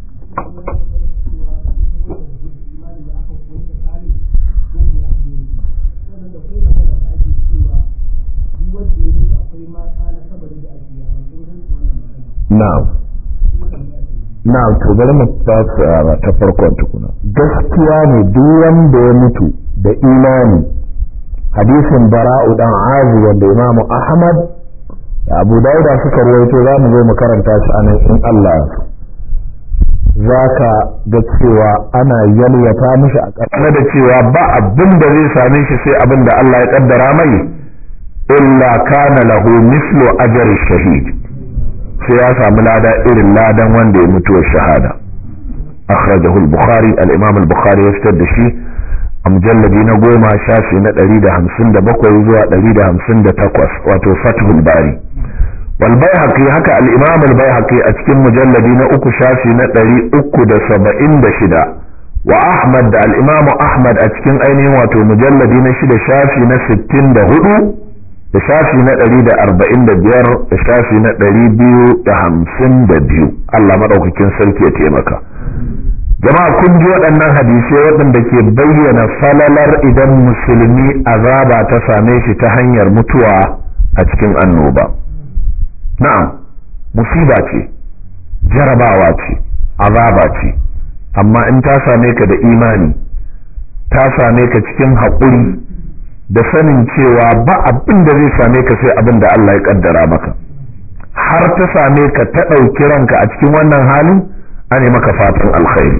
na'am na'am to bari mu fara ta farkon tukuna gaskiya ne duk wanda ya mutu da imani hadisin bara'u dan azu wanda imamu ahmad da abu dauda suka ruwaito za mu zo mu karanta shi a nan in allah za ka ga cewa ana yalwata mishi a ƙasa da cewa ba abin da zai same shi sai abin da allah ya kaddara mai illa kana lahu mislu ajr shahid sai ya samu lada irin ladan wanda ya mutuwa shahada akhrajahu al-bukhari al-imam al-bukhari ya fitar da shi a mujalladi na goma shafi na 157 zuwa 158 wato fathul bari wal baihaqi haka al-imam al-baihaqi a cikin mujalladi na uku shafi na 376 wa ahmad da al-imam ahmad a cikin ainihin wato mujalladi na shida shafi na 64 da shafi na ɗari da arba'in da biyar da shafi na ɗari biyu da hamsin da biyu Allah maɗaukakin sarki ya taimaka jama'a kun ji waɗannan hadisai waɗanda ke bayyana falalar idan musulmi azaba ta same shi ta hanyar mutuwa a cikin annoba na'am musiba ce jarabawa ce azaba ce amma in ta same ka da imani ta same ka cikin haƙuri da sanin cewa ba abin da zai same ka sai abin da Allah ya kaddara maka har ta same ka ta ɗauki ranka a cikin wannan halin an yi maka fatan alkhairi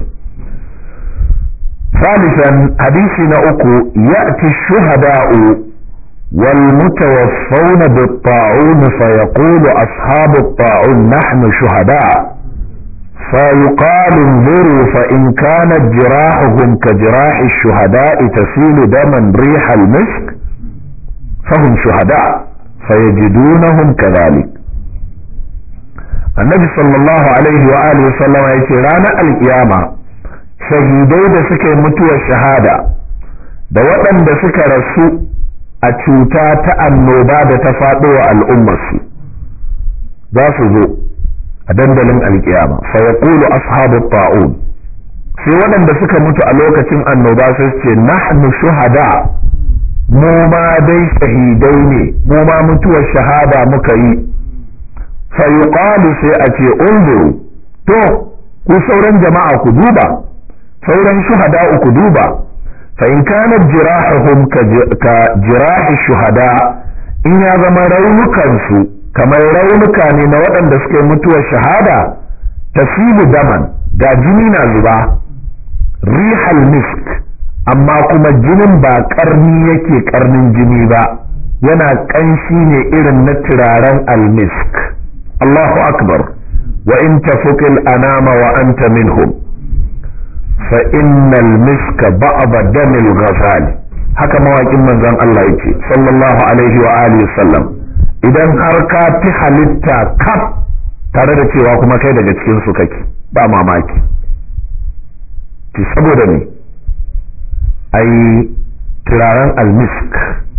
ثالثا حديث نأكو يأتي الشهداء والمتوفون بالطاعون فيقول أصحاب الطاعون نحن شهداء فيقال انظروا فإن كانت جراحهم كجراح الشهداء تسيل دما ريح المسك فهم شهداء فيجدونهم كذلك النبي صلى الله عليه وآله وسلم يقول رانا القيامة شهيدai da suka yi mutuwar shahada da waɗanda suka rasu a cuta ta annoba da ta faɗo wa al'ummarsu za su zo a dandalin alkiyama fa yaqulu ashabu ta'un sai waɗanda suka mutu a lokacin annoba sai ce nahnu shuhada mu ma dai shahidai ne mu ma mutuwar shahada muka yi fa yuqalu sai a ce unzuru to ku sauran jama'a ku duba sauran shuhada ku duba fa in kanat jirahuhum ka jirahi shuhada in ya zama raunukansu kamar raunuka ne na waɗanda suka yi mutuwar shahada tasilu daman ga jini na zuba rihal misk amma kuma jinin ba karni yake karnin jini ba yana ƙanshi ne irin na turaren almisk Allahu akbar wa in tafuqil anama wa anta minhum fa innal miska ba'da damil ghazal haka mawaƙin manzon Allah yake sallallahu alaihi wa alihi sallam idan har ka fi halitta kaf tare da cewa kuma kai daga cikin su kake ba mamaki ki saboda ne ai turaren almisk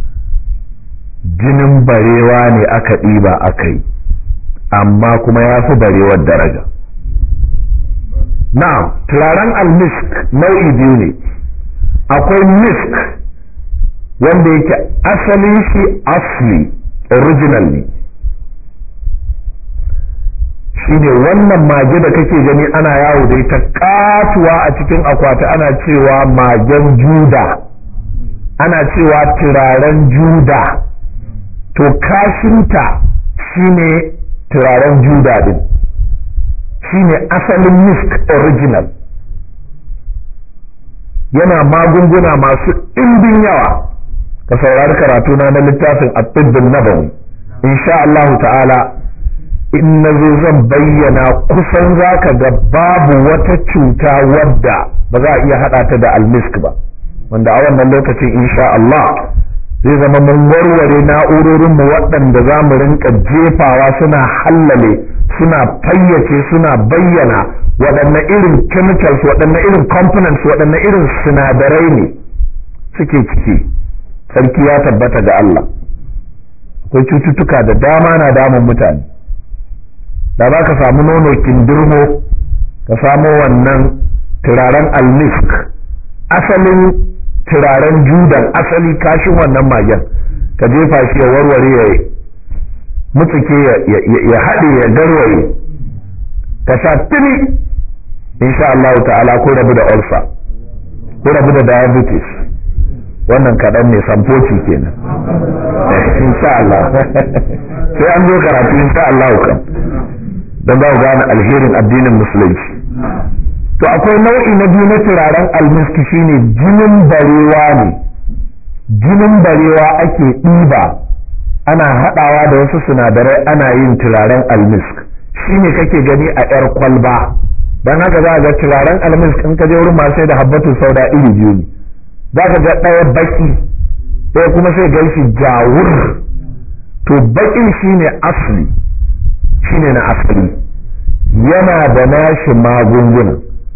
jinin barewa ne aka ɗiba aka yi amma kuma ya fi barewar daraja na'am turaren almisk nau'i biyu ne akwai misk wanda yake asalin shi asli original ne shine wannan mage da kake gani ana yawo da ita katuwa a cikin akwati ana cewa magen juda ana cewa turaren juda to kashinta shine turaren juda din shine asalin misk original yana magunguna masu ɗimbin yawa ka saurari karatuna na littafin at-tibbin nabawi insha Allah ta'ala in na zo zan bayyana kusan za ka ga babu wata cuta wadda ba za a iya haɗa ta da almisk ba wanda a wannan lokacin insha Allah zai zama mun warware na'urorinmu waɗanda za mu rinka jefawa suna hallale suna fayyace suna bayyana waɗanne irin chemicals waɗanne irin components waɗanne irin sinadarai ne suke ciki sarki ya tabbata ga Allah akwai cututtuka da dama na damun mutane da za ka samu nono kindirmo ka samo wannan turaren almisk asalin turaren judan asali kashin wannan magen ka jefa shi ya warware ya mutsuke ya haɗe ya garwaye ka sha tuni insha Allah ta'ala ko rabu da ulcer ko rabu da diabetes wannan kaɗan ne samfoci kenan insha Allah sai an zo karatu insha Allah kan don za ku gane alherin addinin musulunci to akwai nau'i na biyu na turaren almiski shine jinin barewa ne jinin barewa ake ɗiba ana haɗawa da wasu sinadarai ana yin turaren almisk shine kake gani a 'yar kwalba don haka za ga turaren almisk in ka je wurin masu da habbatu sauda iri biyu ne za ka ga ɗaya baki ɗaya kuma sai gan shi jawur to bakin shine asli shine na asali yana da nashi magunguna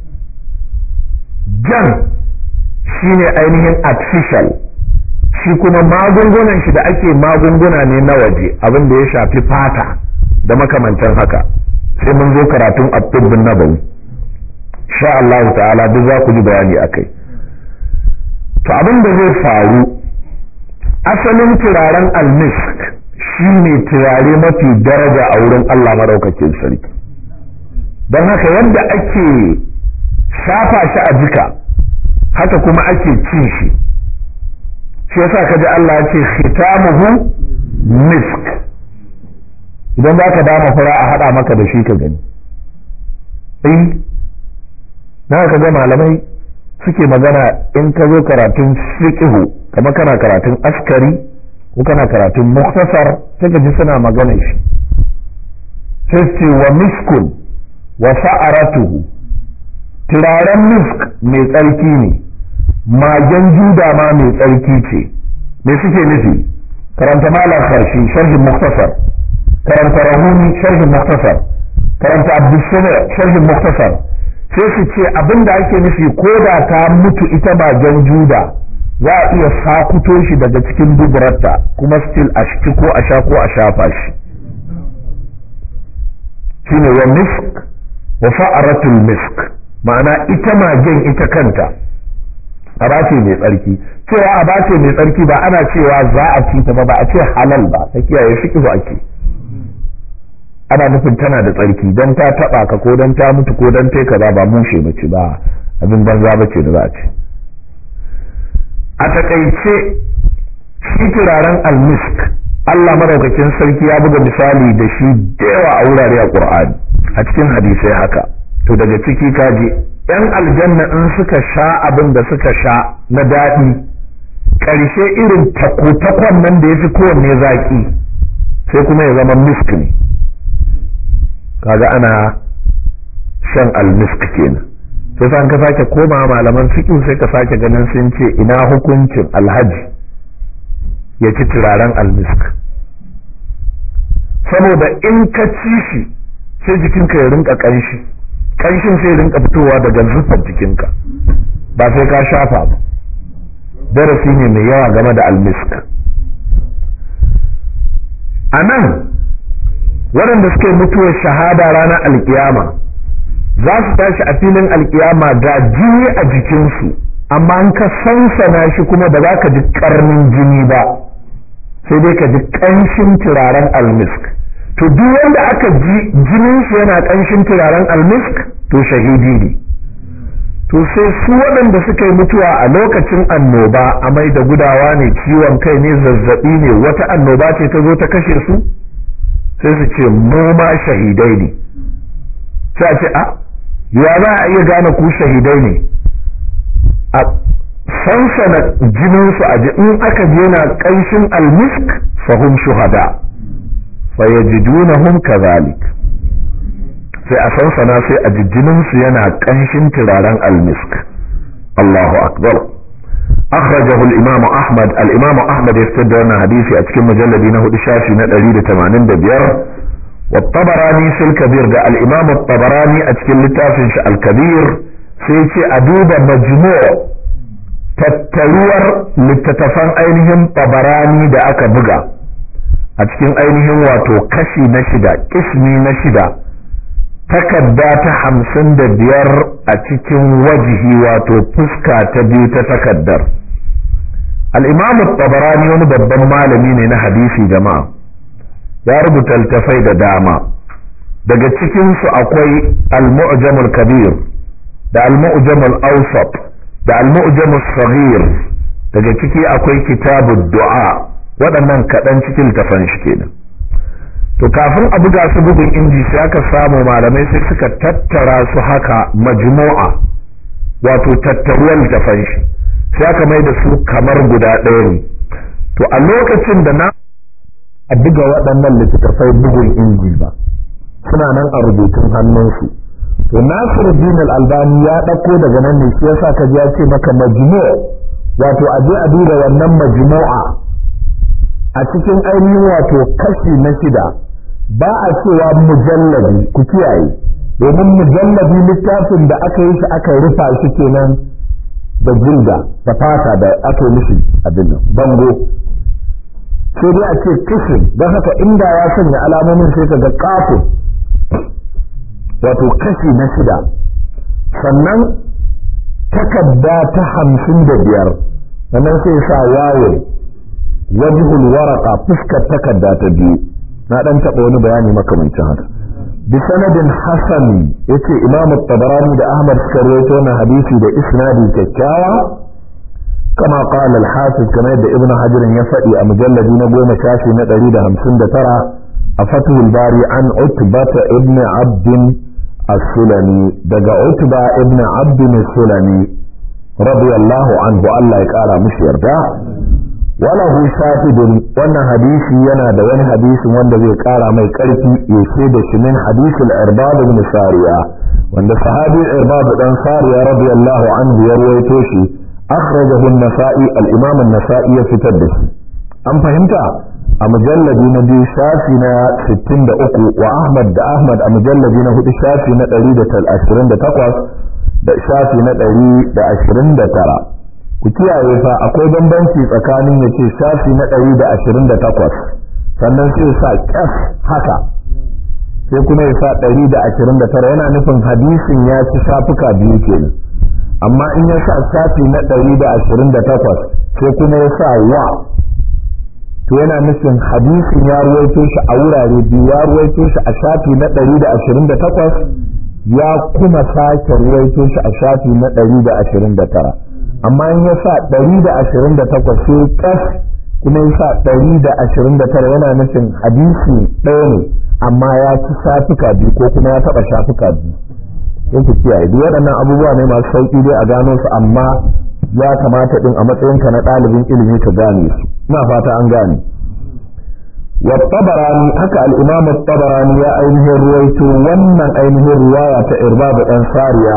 jan shine ainihin artificial shi kuma magungunan shi da ake magunguna ne na waje abin da ya shafi fata da makamantan haka sai mun zo karatun abdullin nabawi sha Allah ta'ala duk za ku ji bayani akai to abin da zai faru asalin turaren almisk shi ne turare mafi daraja a wurin Allah maraukakin sarki don haka yadda ake shafa shi a jika haka kuma ake cin shi shi yasa ka ji Allah ya ce khitamuhu misk idan za ka dama fura a haɗa maka da shi ka gani eh na ka ga malamai suke magana in ka zo karatun fiqhu kama kana karatun askari ko kana karatun muktasar sai ka ji suna magana shi sai ce wa miskun wa fa'aratuhu turaren misk mai tsarki ne magen juda ma mai tsarki ce me suke nufi karanta malam farshi sharhin muktasar karanta rahuni sharhin muktasar karanta abdulsamir sharhin muktasar sai su ce abin da ake nufi ko da ta mutu ita magen juda za a iya sakuto shi daga cikin duburarta kuma still a shi ko a sha ko a shafa shi shine wa misk wa fa'aratul misk ma'ana ita magen ita kanta aba ce mai tsarki cewa aba ce mai tsarki ba ana cewa za a ci ta ba ba a ce halal ba ta kiyaye fiqhu ake ana nufin tana da tsarki dan ta taba ka ko dan ta mutu ko dan tai kaza ba mushe bace ba abin banza bace da za a ce a takaice shi turaren almisk Allah madaukakin sarki ya buga misali da shi da yawa a wurare a Qur'ani a cikin hadisai haka to daga ciki kaji yan aljanna in suka sha abin da suka sha na daɗi ƙarshe irin takotakon nan da ya fi kowanne zaƙi sai kuma ya zama misk ne kaga ana shan almisk kenan sai san ka sake koma malaman fiqh sai ka sake ganin sun ce ina hukuncin alhaji ya ci turaren almisk saboda in ka ci shi sai jikinka ya rinka ƙanshi ƙanshin sai rinka fitowa daga zufar jikinka ba sai ka shafa ba darasi ne mai yawa game da almisk a nan waɗanda suka yi mutuwar shahada ranar alkiyama za su tashi a filin alkiyama da jini a jikinsu amma an ka sansana shi kuma ba za ka ji karnin jini ba sai dai ka ji ƙanshin turaren almisk to duk wanda aka ji jinin shi yana ƙanshin turaren almisk to shahidi ne to sai su waɗanda suka yi mutuwa a lokacin annoba amai da gudawa ne ciwon kai ne zazzaɓi ne wata annoba ce ta zo ta kashe su sai su ce mu ma shahidai ne sai a ce a ya za a iya gane ku shahidai ne a sansana jininsu a in aka je na ƙanshin almisk fahim shuhada fayajidunahum kadhalik sai a sansana sai a jijjinin su yana kanshin turaren almisk Allahu akbar أخرجه الإمام أحمد الإمام أحمد يفتد أن حديثي أتكلم مجلد هدي شافي ندري تمانين دبير والطبراني في الكبير ده الإمام الطبراني أتكلم لتافنش الكبير سيتي أدوب مجموع tattaruwar littattafan ainihin tabarani da aka buga a cikin ainihin wato kashi na shida kismi na shida takarda ta hamsin da biyar a cikin wajihi wato fuska ta biyu ta takaddar al'imamu tabarani wani babban malami ne na hadisi jama'a ya rubuta littafai da dama daga cikinsu akwai al-mu'jamul kabir da al-mu'jamul awsat da al-mu'jamul saghir daga ciki akwai kitabud du'a waɗannan kaɗan cikin littafan shi kenan to kafin a buga su bugun inji sai aka samu malamai sai suka tattara su haka majmu'a wato tattaruwar littafan shi sai aka mai da su kamar guda ɗaya ne to a lokacin da na a buga waɗannan littattafai bugun inji ba suna nan a rubutun hannunsu to Nasiruddin al-Albani ya ɗauko daga nan ne shi yasa ka ji ya ce maka majmu' wato a je a duba wannan majmu'a a cikin ainihin wato kashi na shida ba a cewa mujallabi ku kiyaye domin mujallabi littafin da aka yi shi aka rufa shi kenan da jilda da fata da aka yi mishi abin nan bango sai dai a ce kishin don haka inda ya sanya alamomin sai ka ga kafin wato kashi na shida sannan takadda ta hamsin da biyar sannan sai sa waye wajhul waraka fuskar takadda ta biyu na dan taɓa wani bayani makamancin haka bi sanadin hasan yace imam at-tabarani da ahmad suka rawaito wannan hadisi da isnadi kyakkyawa kama qala al-hafiz kama yadda ibn hajar ya faɗi a mujalladi na goma shafi na 159 a fathul bari an utbata ibn abd as-sulami daga utba ibn abd as-sulami radiyallahu anhu Allah ya kara mushi yarda walahu shahidun wannan hadisi yana da wani hadisin wanda zai kara mai karfi ya da shi min hadisul irbad ibn sariya wanda sahabi irbad dan sariya radiyallahu anhu ya ruwaito shi akhrajahu an-nasa'i al-imam an-nasa'i ya fitar da shi an fahimta a mujalladi na biyu shafi na 63 wa ahmad da ahmad a mujalladi na hudu shafi na 128 da shafi na 129 ku kiyaye fa akwai bambanci tsakanin ya ce shafi na ɗari da ashirin da takwas sannan sai sa ƙas haka sai kuma ya sa ɗari da ashirin da tara yana nufin hadisin ya ci shafuka biyu kenan amma in ya sa shafi na ɗari da ashirin da takwas sai kuma ya sa wa to yana nufin hadisin ya ruwaito shi a wurare biyu ya ruwaito shi a shafi na ɗari da ashirin da takwas ya kuma sake ruwaito shi a shafi na ɗari da ashirin da tara amma in ya sa ɗari da ashirin da takwas sai kas kuma ya sa ɗari da ashirin da tara yana nufin hadisi ɗaya ne amma ya ci shafuka biyu ko kuma ya taɓa shafuka biyu in ku kiyaye duk waɗannan abubuwa ne masu sauƙi dai a gano su amma ya kamata ɗin a matsayinka na ɗalibin ilimi ka gane su ina fata an gane والطبراني haka الإمام الطبراني يا أينه رويته ومن أينه رواية إرباب الأنصارية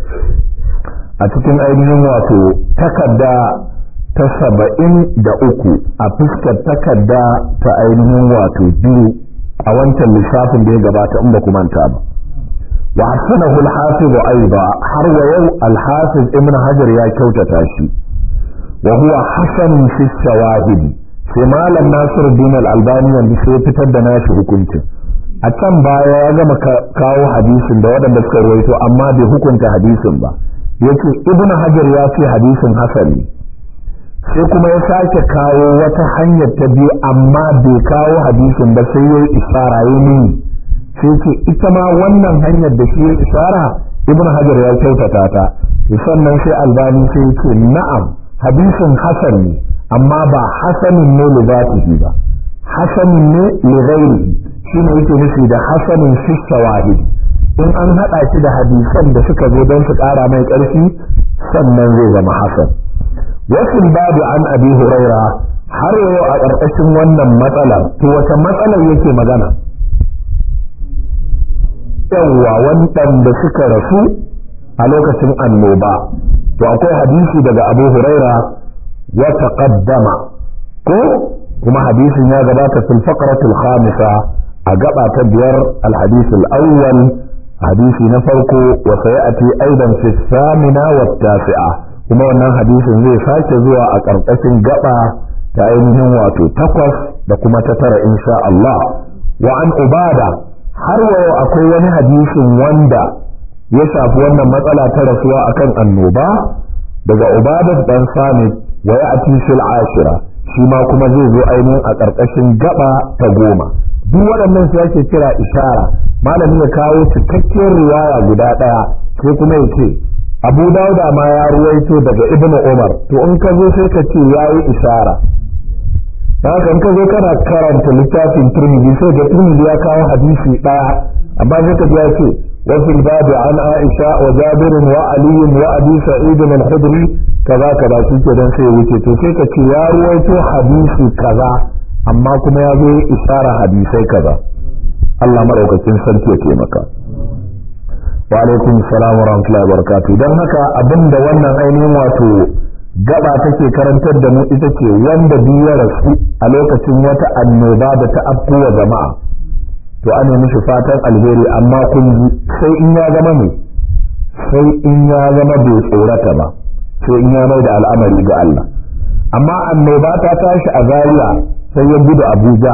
a cikin ainihin wato takarda ta saba'in da uku a fuskar takarda ta ainihin wato biyu a wancan lissafin da ya gabata in ba ku manta ba wa hasanahu al-hafiz aiba har wa yau al-hafiz ibn hajar ya kyautata shi wa huwa hasan fi shawahid sai malam nasir din al-albani wanda sai fitar da nashi hukuncin a can baya ya gama kawo hadisin da waɗanda suka rawaito amma bai hukunta hadisin ba yake ibnu hajar ya ce hadisin hasani sai kuma ya sake kawo wata hanyar ta biyu amma bai kawo hadisin ba sai ya yi isara ya nuni sai ce ita ma wannan hanyar da shi ya isara ibnu hajar ya kyautata ta sannan sai albani sai ce na'am hadisin hasan ne amma ba hasanin ne li zatihi ba hasanin ne li ghairihi shine yake nufi da hasanin fi shawahidi in an haɗa shi da hadisan da suka zo don su ƙara mai ƙarfi sannan zai zama hasan wasu babu an abi huraira har yau a ƙarƙashin wannan matsalar to wata matsalar yake magana yawwa waɗanda suka rasu a lokacin annoba to akwai hadisi daga abu huraira wa taqaddama ko kuma hadisin ya gabata fil faqratul khamisa a gaba ta biyar al hadith al awwal hadisi na farko wa sayati aidan fi thamina wa tasi'a kuma wannan hadisin zai sake zuwa a ƙarƙashin gaba ta ainihin wato takwas da kuma ta tara insha Allah wa an ubada har wayo akwai wani hadisin wanda ya shafi wannan matsala ta rasuwa akan annoba daga ubadat dan samit wa ya'ti fil ashira shi ma kuma zai zo ainihin a ƙarƙashin gaba ta goma duk waɗannan su ake kira ishara malami ya kawo cikakken riwaya guda ɗaya sai kuma ya ce abu dauda ma ya ruwaito daga ibnu umar to in ka zo sai ka ce yayi ishara haka in ka zo kana karanta littafin turmidi sai da turmidi ya kawo hadisi ɗaya amma sai ka ya ce وفي الباب عن عائشة وجابر وعلي وأبي سعيد الخدري كذا كذا شيء كذا سي wuce to sai ka ce ya ruwaito hadisi kaza amma kuma ya zo isharar hadisai kaza Allah madaukakin sarki ya taimaka wa alaikum salam wa rahmatullahi wa barakatuh dan haka abinda wannan ainihin wato gaba take karantar da mu ita ce wanda biyu ya rasu a lokacin wata annoba da ta afkuwa jama'a to ana mishi fatan alheri amma kun ji sai in ya zama ne sai in ya zama bai tsorata ba sai in ya mai da al'amari ga Allah amma annoba ta tashi a Zaria sai ya gudu Abuja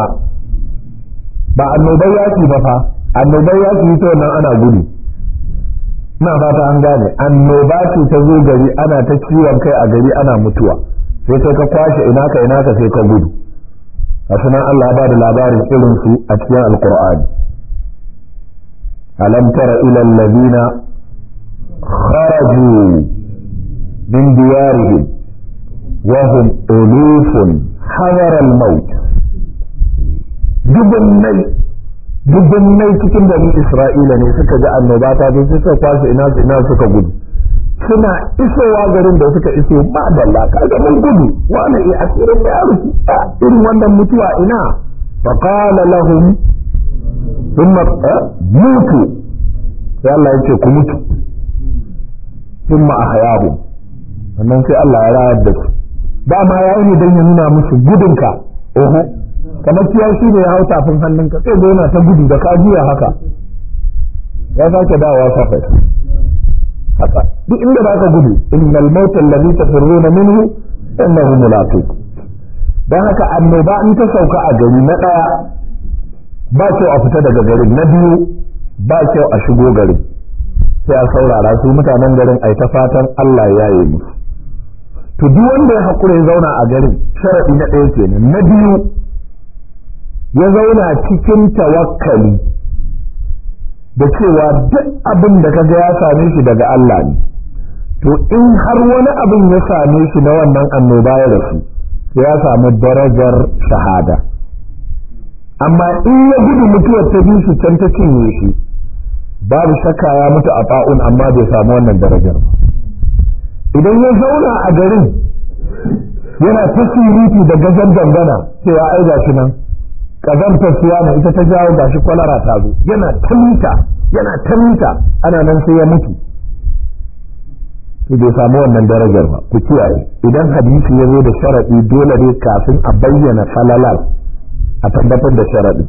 ba annobar yaki ba fa annobar yaki ta wannan ana gudu ina fata an gane annoba ce ta zo gari ana ta ciwon kai a gari ana mutuwa sai kai ka kwashe ina ka ina ka sai ka gudu nan Allah ba da labarin irin su a cikin alkur'ani alam tara ila allazina kharaju min diyarihim wa hum ulufun hadar al-maut dubunnai dubunnai cikin bani isra'ila ne suka ji annoba ta zo suka kwashe ina su ina suka gudu suna isowa garin da suka iso ba da laka ga mun gudu wani iya asirin da ya rufu irin wannan mutuwa ina fa qala lahum thumma mutu sai Allah ya ce ku mutu thumma ahyahum sannan sai Allah ya rayar da su dama ya yi dan ya nuna musu gudunka oho kamar kiyashi ne ya hau tafin hannunka sai yana ta gudu da ka juya haka ya sake dawowa safai haka duk inda ba ka gudu innal mauta alladhi tafirruna minhu innahu mulaqiq dan haka annoba in ta sauka a gari na daya ba kyau a fita daga garin na biyu ba kyau a shigo garin sai a saurara su mutanen garin ai ta fatan Allah ya yi musu to duk wanda ya hakura ya zauna a garin sharadi na ɗaya kenan na biyu ya zauna cikin tawakkali da cewa duk abin da kaga ya same shi daga Allah ne to in har wani abin ya same shi na wannan annoba ya rasu ya samu darajar shahada amma in ya gudu mutuwar ta bi shi can ta cinye shi babu shakka ya mutu a fa'un amma bai samu wannan darajar ba idan ya zauna a garin yana ta surutu da gajen dangana cewa ai gashi nan kazantar siyana ita ta jawo gashi kwalara ta zo yana ta mita yana ta mita ana nan sai ya mutu to bai samu wannan darajar ba ku kiyaye idan hadisi ya zo da sharaɗi dole ne kafin a bayyana falalar a tabbatar da sharaɗi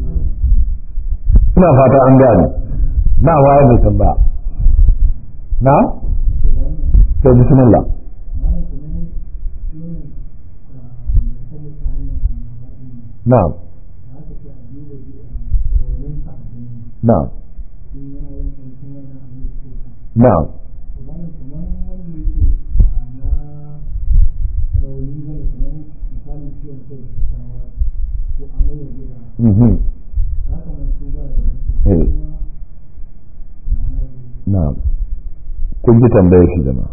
ina fata an gane na waye mai tambaya na sai bismillah na'am na'am na'am Mhm. Eh. Na'am. Kun ji tambayar shi zama.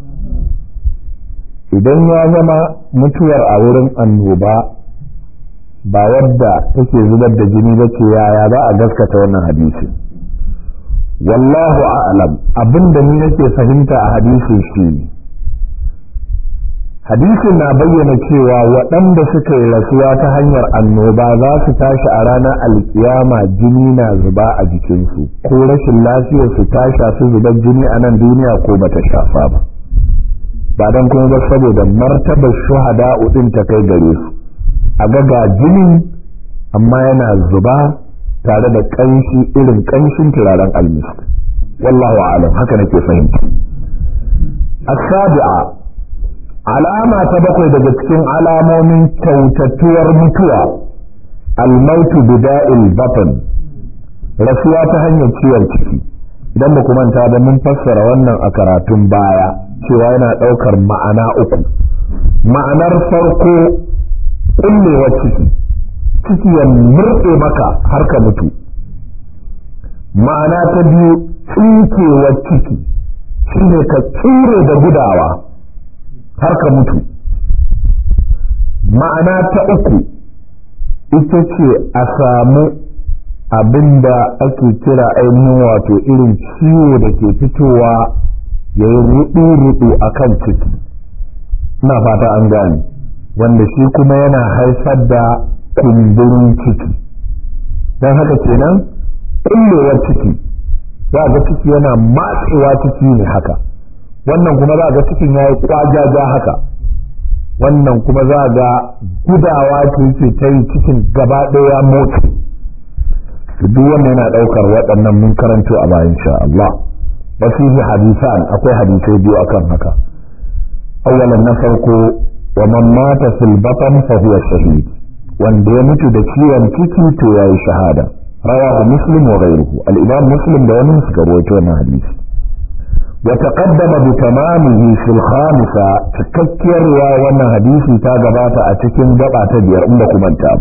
Idan ya zama mutuwar a wurin annoba ba wadda take zubar da jini ba ce yaya za a gaskata wannan hadisi. Wallahu a'lam abinda ni nake fahimta a hadisi shi ne. hadisin na bayyana cewa waɗanda suka yi rasuwa ta hanyar annoba za su tashi a ranar alkiyama jini na zuba a jikinsu ko rashin lafiyar su ta shafi zubar jini a nan duniya ko bata shafa ba ba don kuma ba saboda martabar shuhada din ta kai gare su a ga jinin amma yana zuba tare da ƙanshi irin ƙanshin turaren almisk wallahu alam haka nake fahimta as-sabi'a alama ta bakwai daga cikin alamomin kyautattuwar mutuwa almautu bida'il batn rasuwa ta hanyar ciwon ciki idan ba manta ba mun fassara wannan a karatun baya cewa yana ɗaukar ma'ana uku ma'anar farko ƙullewar ciki ciki ya murɗe maka har ka mutu ma'ana ta biyu tsinkewar ciki shine ka tsire da gudawa har ka mutu ma'ana ta uku ita ce a samu abin da ake kira ainihin wato irin ciwo da ke fitowa ya yi rudu-rudu a kan ciki ina fata an gane wanda shi kuma yana haifar da kumburin ciki don haka kenan kullewar ciki za ga ciki yana matsewa ciki ne haka wannan kuma za ga cikin ya yi kwajaja haka wannan kuma za ga gudawa ce yake ta yi cikin gaba ɗaya motsi duk wannan yana ɗaukar waɗannan mun karanto a bayan sha Allah wasu yi hadisan akwai hadisai biyu akan haka awwalan na farko wa man mata fil batan fa huwa shahid wanda ya mutu da ciwon ciki to yayi shahada rawahu muslim wa ghayruhu al-imam muslim da wani suka rawaito wannan hadisi وتقدم بتمامه في الخامسة تككر وانا حديثي تاغبات اتكين دقا تبير عندكم انتاب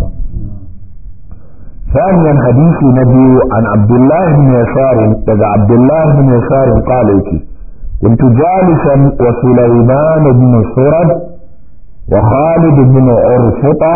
ثانيا حديث نبي عن عبد الله بن يسار تدى عبد الله بن يسار قال كنت جالسا وسليمان بن سرد وخالد بن عرفطة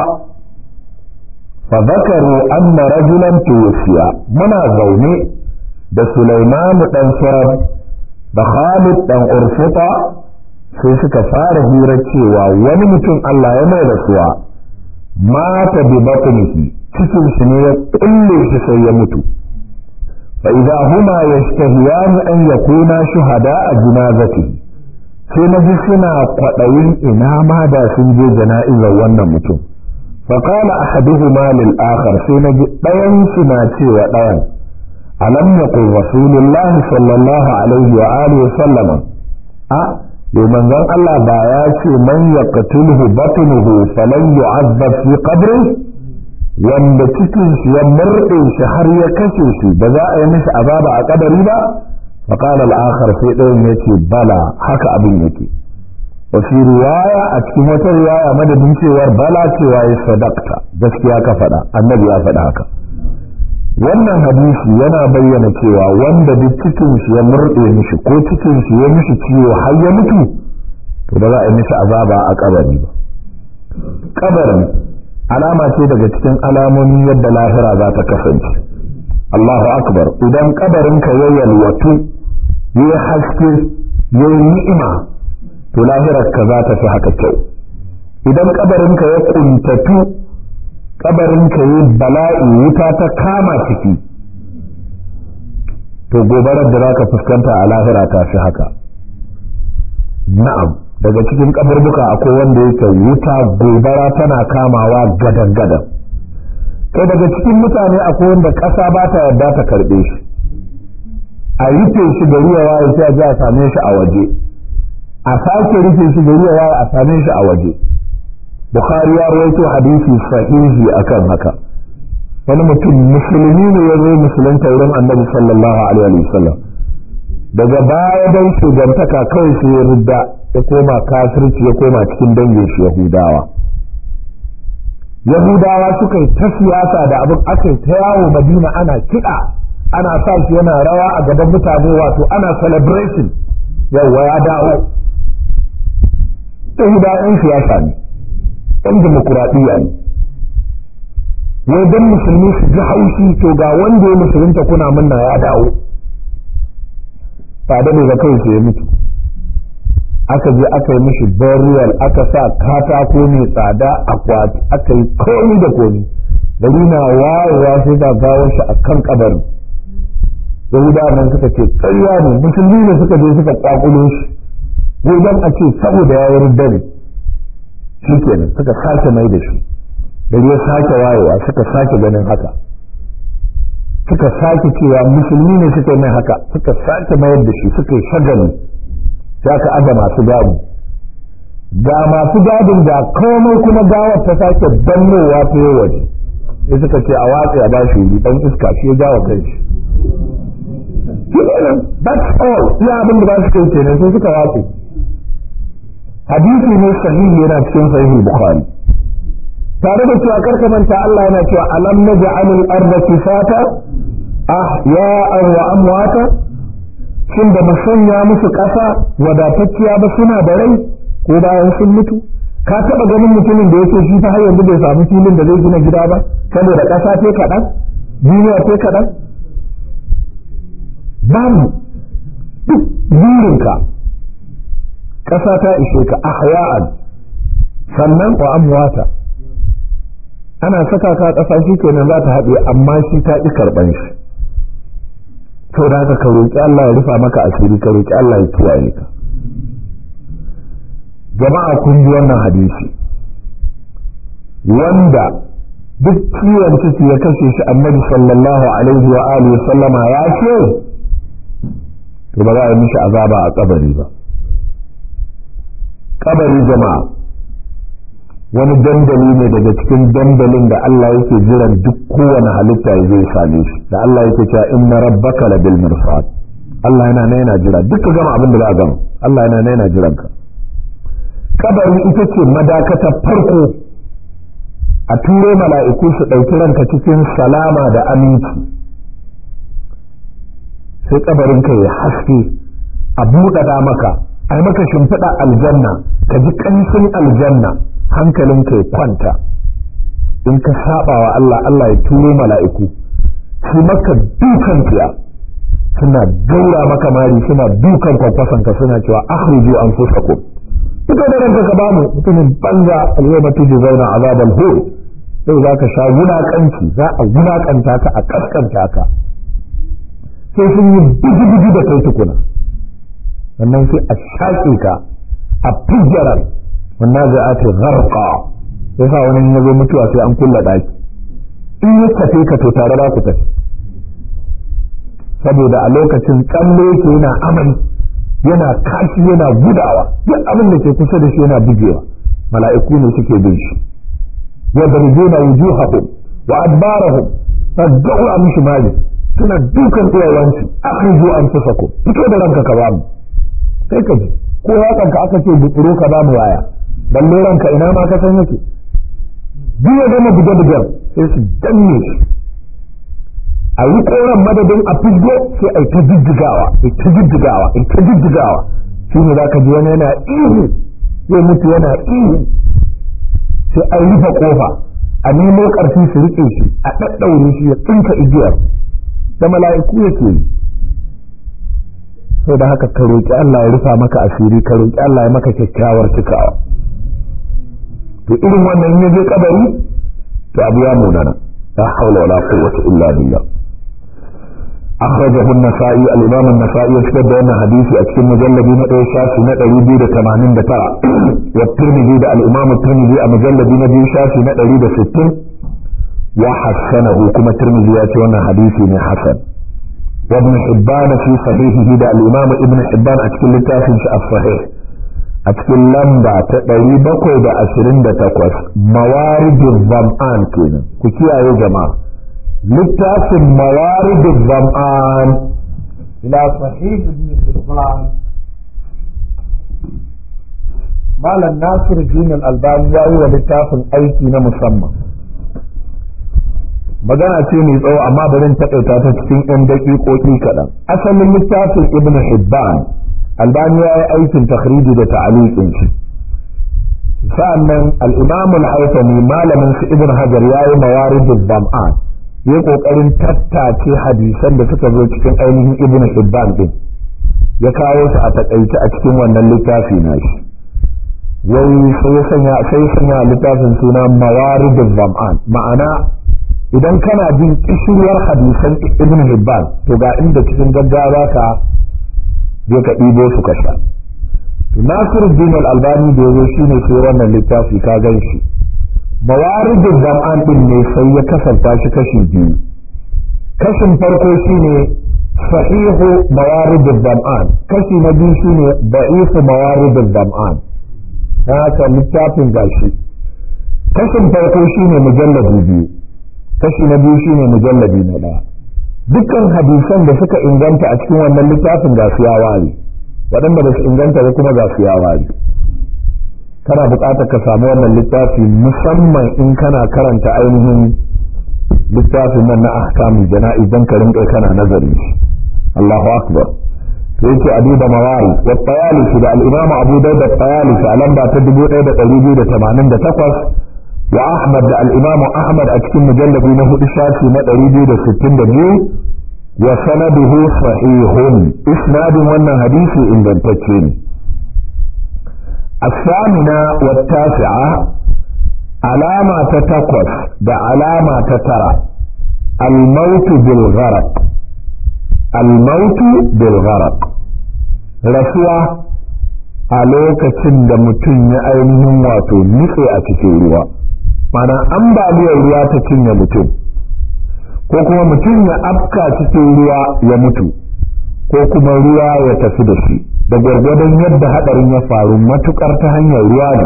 فذكروا أن رجلا توفي منا زوني ده سليمان بن سرد da Khalid dan Urfuta sai suka fara hira cewa wani mutum Allah ya mai rasuwa mata bi batnihi cikin shi ne ya kulle shi sai ya mutu fa idza huma yashtahiyan an yakuna shuhada a jinazatihi sai na ji suna kwaɗayin ina ma da sun je jana'izar wannan mutum fa qala ahaduhuma lil akhar sai na ji ɗayan su na cewa ɗayan ألم يقل رسول الله صلى الله عليه وآله وسلم أه لمن ذن الله باياتي من يقتله بطنه فلن يعذب في قبره wanda cikin shi ya murɗe shi har ya kashe shi ba za a yi mishi azaba a kabari ba fa qala al-akhar sai ɗayan yace bala haka abin yake wa fi riwaya a cikin wata riwaya madadin cewar bala cewa ya sadakta gaskiya ka faɗa annabi ya faɗa haka wannan hadisi yana bayyana cewa wanda duk cikin shi ya murɗe mishi ko cikin shi ya mishi ciwo har ya mutu to ba za a yi mishi azaba a kabari ba kabari alama ce daga cikin alamomin yadda lahira za ta kasance Allahu akbar idan kabarin ka ya yalwatu ya haske ya ni'ima to lahirar ka za ta fi haka kyau idan kabarin ka ya kuntatu kabarin ka yi bala'i wuta ta kama ciki to gobarar da zaka fuskanta a lahira ta fi haka na'am daga cikin kaburbuka akwai wanda yake wuta gobara tana kamawa gadan gadan kai daga cikin mutane akwai wanda ƙasa ba ta yarda ta karɓe shi a rufe shi gari ya waye sai a ji a same shi a waje a sake rufe shi gari ya waye a same shi a waje Bukhari ya rawaito hadisi sahihi akan haka wani mutum musulmi ne ya zo musulunta wurin annabi sallallahu alaihi wa sallam daga baya dan shugantaka kawai sai ya rudda ya koma kafirci ya koma cikin dangin shi yahudawa yahudawa suka yi ta siyasa da abin aka yi ta yawo madina ana kiɗa ana sa shi yana rawa a gaban mutane wato ana celebration yawwa ya dawo yahudawa 'yan siyasa ne ɗan demokuraɗiyya ne wai don musulmi su ji haushi to ga wanda ya musulunta kuna munna ya dawo ba da ne ga kai ya mutu aka je aka yi mishi burial aka sa katako mai tsada akwati aka yi komi da komi gari na wayewa sai ga gawar shi a kan kabarin yahudawa nan suka ce ƙarya ne musulmi ne suka je suka kwakulo shi wajen a ce saboda ya yi dare shi kenan suka sake mai da shi gari ya sake wayewa suka sake ganin haka suka sake cewa musulmi ne suka yi mai haka suka sake mayar da shi suka yi shagali sai aka aga masu gadi ga masu gadin da komai kuma gawar ta sake dannowa ta yi waje sai suka ce a watsi a bashi wuri dan iska shi ya jawo kai shi that's all iya abin da ba su kai kenan sai suka watsi hadisi ne sahihi yana cikin sahihul bukhari tare da cewa karka manta Allah yana cewa alam naj'alul arda kifata ahya'an wa amwata shin da mu sanya musu ƙasa wadatacciya ba suna da rai ko bayan sun mutu ka taɓa ganin mutumin da yake shi ta har yanzu bai samu filin da zai gina gida ba saboda ƙasa ce kaɗan duniya ce kaɗan babu duk burinka ƙasa ta ishe ka ahya'an sannan wa amwata ana saka ka ƙasa shi kenan za ta haɗe amma shi ta ƙi karɓan shi to da haka ka roƙi Allah ya rufa maka asiri ka roƙi Allah ya kiyaye ka jama'a kun ji wannan hadisi wanda duk ciwon ciki ya kashe shi annabi sallallahu alaihi wa alihi sallama ya ce to ba za a yi mishi azaba a kabari ba kabari jama'a wani dandali ne daga cikin dandalin da Allah yake jiran duk kowane halitta ya zai same shi da Allah yake cewa inna rabbaka la bil mirsad Allah yana nan yana jira duk gama abin da za a gama Allah yana nan yana jiran ka kabari ita ce madakata farko a turo mala'iku su ɗauki ranka cikin salama da aminci sai kabarin ka ya haske a buɗaɗa maka a maka shimfiɗa aljanna ka ji ƙanshin aljanna hankalinka ya kwanta in ka saba wa Allah Allah ya turo mala'iku su maka dukan fiya suna gaura maka mari suna dukan kwakwasanka suna cewa akhriju anfusakum fito da ranka ka bamu mutumin banza alyawma tujzauna azabal hur sai za ka sha wulakanci za a wulakanta ka a kaskanta ka sai sun yi biji-biji da kai tukuna sannan sai a shaƙe ka a fijjarar wannan zai ake gharqa sai sa wani ya zo mutuwa sai an kulla daki in ya tafe ka to tare za ku tafi saboda a lokacin tsalle yake yana amai yana kashi yana gudawa duk abin da ke kusa da shi yana bugewa mala'iku ne suke bin shi yadrujuna wujuhahum wa adbarahum fad'u mishi mali suna dukan iyayensu akhriju anfusakum fito da ranka ka bamu kai ka ji ko yakanka aka ce butsuro ka bamu waya balle ranka ina ma ka san yake duk ya gama buge bugen sai su danne shi a yi koran madadin a fisgo sai a yi ta jijjigawa a ta jijjigawa a ta jijjigawa shi ne za ka ji wani yana ihu zai mutu yana ihu sai a rufe kofa a nemo ƙarfi su riƙe shi a ɗaɗɗaure shi ya tsinka igiyar da mala'iku yake yi sau da haka ka roƙi Allah ya rufa maka asiri ka roƙi Allah ya maka kyakkyawar cikawa to irin wannan ya je kabari to abu ya munana la hawla wala quwwata illa billah أخرجه النسائي الإمام النسائي يشهد بأن حديثي أتكلم مجلد نقل شافي نقل يبيد ثمانين دترى والترمذي ده الإمام الترمذي مجلد نبي شافي نقل يبيد ستين وحسنه كما الترمذي يأتي وأن حديثي من حسن وابن حبان في صحيحه ده الإمام ابن حبان أتكلم تافي الصحيح أتكلم لمبا تقري بقوي ده أشرين ده تقوس موارد الظمآن كينا كيكي يا جماعة littafin mawaridin zam'an ila sahih ibn hibban malam nasir jinal albani ya yi wa littafin aiki na musamman magana ce mai tsawo amma bari in taƙaita ta cikin 'yan daƙiƙoƙi kaɗan asalin littafin ibn hibban albani ya yi aikin takhriji da ta'aliqin shi sa'annan al-imam al-haythami malamin su ibn hajar ya yi mawaridin zam'an ya kokarin tattace hadisan da suka zo cikin ainihin ibnu hibban din ya kawo su a takaice a cikin wannan littafi na shi wai sai ya sanya sai sanya littafin suna mawaridul zam'an ma'ana idan kana bin kishiyar hadisan ibn hibban to ga inda cikin gaggawa ka je ka ɗibo su ka sha nasiruddin al-albani da yazo shine sai wannan littafi ka gan shi mawaridul zam'an din ne sai ya kasanta shi kashi biyu kashin farko shine sahihu mawaridul zam'an kashi na biyu shine da'ifu mawaridul zam'an ta haka littafin gashi kashin farko shine mujalladi biyu kashi na biyu shine mujalladi na ɗaya dukkan hadisan da suka inganta a cikin wannan littafin ga su ya ware waɗanda ba su inganta ba kuma ga su ya ware kana buƙatar ka samu wannan littafi musamman in kana karanta ainihin littafin nan na ahkamin jana'i don ka rinƙa kana nazari Allahu akbar to yake abu da mawari wa tayalisi da al-imam abu dawud at-tayalisi a lamba ta 1288 wa ahmad da al-imam ahmad a cikin mujalladi na hudu shafi na 262 wa sanaduhu sahihun isnadin wannan hadisi ingantacce ne الثامنة والتاسعة علامة تتقص ده علامة تترى الموت بالغرق الموت بالغرق rasuwa a lokacin da mutum ya ainihin wato nutse a cikin ruwa mana ambaliyar ruwa ta cinye mutum ko kuma mutum ya afka cikin ruwa ya mutu ko kuma ruwa ya tafi da shi da gwargwadon yadda hadarin ya faru matukar ta hanyar ruwa ne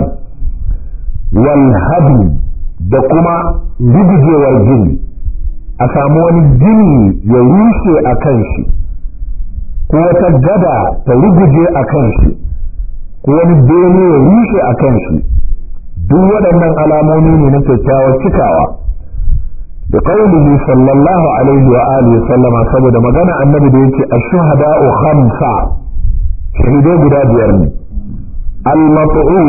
wal da kuma rugujewar gini a samu wani gini ya rushe a kan shi ko wata gada ta ruguje a kan shi ko wani bene ya rushe a kan shi duk waɗannan alamomi ne na kyakkyawar cikawa da qaulihi sallallahu alaihi wa alihi sallama saboda magana annabi da yake ash-shuhada'u khamsa shahidai guda biyar ne al-mat'u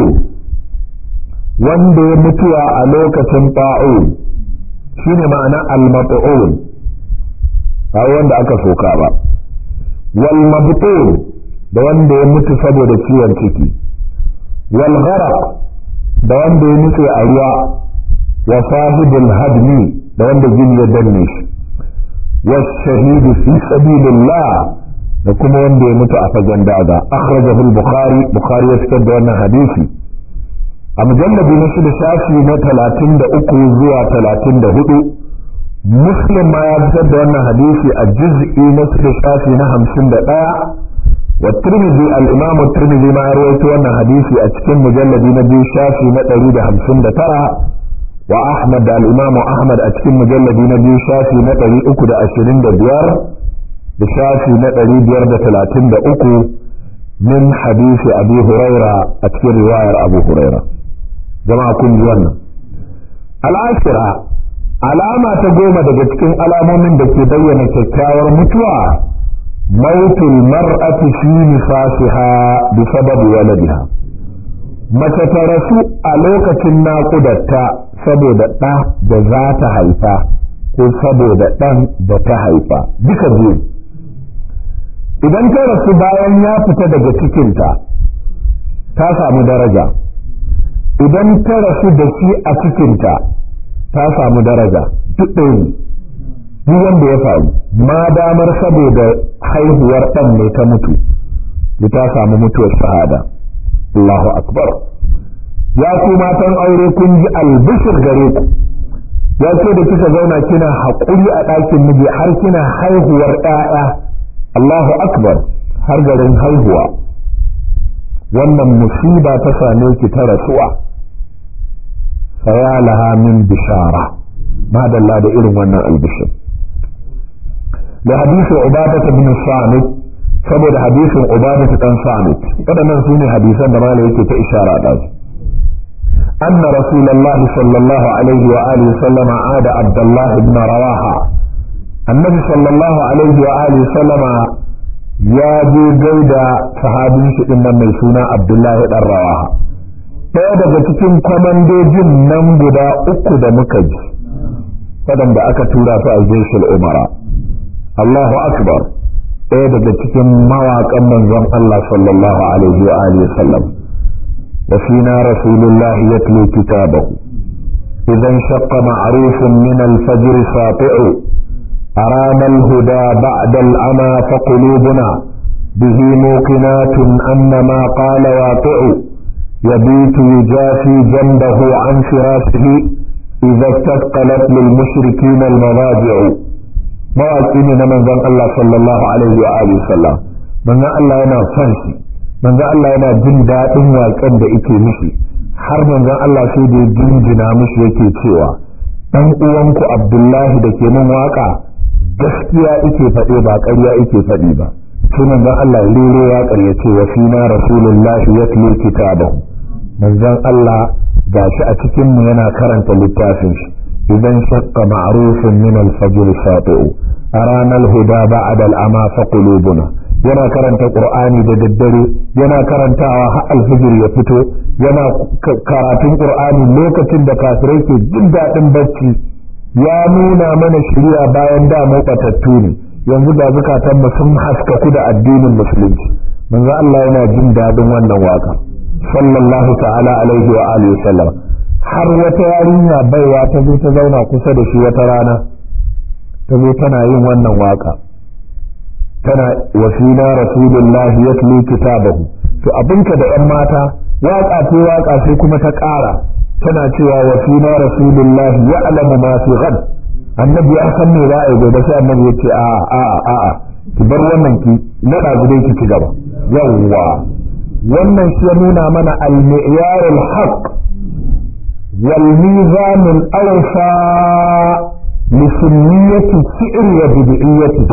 wanda ya mutuwa a lokacin ta'u shine ma'ana al-mat'u ba wanda aka soka ba wal mabtun da wanda ya mutu saboda ciwon ciki wal gharaq da wanda ya nutse a ruwa wa sahibul hadmi da wanda gini ya danne shi wa shahidu fi sabilillah da kuma wanda ya mutu a fagen daga akhrajahu al-bukhari bukhari ya fitar da wannan hadisi a mujalladi na shida shafi na talatin da uku zuwa talatin da hudu muslim ma ya fitar da wannan hadisi a juz'i na shida shafi na hamsin da ɗaya wa tirmidhi al-imamu tirmidhi ma ya rawaito wannan hadisi a cikin mujalladi na biyu shafi na ɗari da hamsin da tara wa ahmad da al-imamu ahmad a cikin mujalladi na biyu shafi na ɗari uku da ashirin da biyar da shafi na ɗari biyar da talatin da uku min hadisi abu huraira a cikin riwayar abu huraira jama'a kun ji wannan al'ashira alama ta goma daga cikin alamomin da ke bayyana kyakkyawar mutuwa mautul mar'ati fi nifasiha bi sababi waladiha mace ta rasu a lokacin naƙudarta saboda ɗa da za ta haifa ko saboda ɗan da ta haifa duka biyu idan ta rasu bayan ya fita daga cikinta ta samu daraja idan ta rasu da shi a cikinta ta samu daraja duk ɗaya duk wanda ya faru ma damar saboda haihuwar ɗan ne ta mutu da ta samu mutuwar shahada Allahu akbar ya ku matan aure kun ji albishir gare ku ya ce da kika zauna kina haƙuri a ɗakin miji har kina haihuwar ɗaya Allahu akbar har garin haihuwa wannan musiba ta same ki ta rasuwa faya laha min bishara madalla da irin wannan albishir da hadisin ubadata bin samit saboda hadisin ubadata dan samit waɗannan su ne hadisan da malai yake ta ishara da su أن رسول الله صلى الله عليه وآله وسلم عاد عبد الله بن رواحة النبي صلى الله عليه وآله وسلم يا جو جودا صحابي شئن من سنة عبد الله بن رواحة ɗaya daga cikin kwamandojin nan guda uku da muka ji waɗanda aka tura su a jeshin umara Allahu akbar ɗaya daga cikin mawaƙan manzon Allah sallallahu alaihi wa alihi sallam wa fina rasulullahi yatlu kitabahu idan shaqqa ma'rufun min al-fajr sati'u أرانا الهدى بعد العمى فقلوبنا به موقنات أن ما قال واقع يبيت يجافي جنبه عن فراشه إذا استثقلت للمشركين المضاجع mawaƙi ne na manzon Allah sallallahu alaihi wa alihi sallam manzon Allah yana son shi manzon Allah yana jin daɗin waƙen da yake mishi har manzon Allah sai da jinjina mishi yake cewa dan uwanku Abdullahi da ke min waƙa gaskiya yake faɗe ba ƙarya yake faɗi ba sai manzon Allah ya rero waƙar ya ce wa fina rasulullahi yatlu kitabahu manzon Allah gashi a cikin mu yana karanta littafin shi idan shaqqa ma'rufun min al-fajr sati'u أرانا الهدى بعد الأما فقلوبنا yana karanta qur'ani da daddare yana karantawa har alfijir ya fito yana karatun qur'ani lokacin da kafirai ke jin daɗin bacci ya nuna mana shari'a bayan da mu batattu ne yanzu da zukatan mu sun haskaku da addinin musulunci manzo Allah yana jin daɗin wannan waka sallallahu ta'ala alaihi wa alihi wasallam har wata yarinya baiwa ta zo ta zauna kusa da shi wata rana ta zo tana yin wannan waka tana wasila rasulullahi yatlu kitabahu to abinka da yan mata waka ce waka sai kuma ta ƙara tana cewa wasila rasulullahi ya'lamu ma fi ghad annabi ya san me za a yi gobe sai annabi ya ce a a a a ki bar wannan ki na ɗazu dai ki ci gaba yawwa wannan shi ya nuna mana al-mi'yarul haqq wal mizanul awfa لسنية الشعر وبدعيته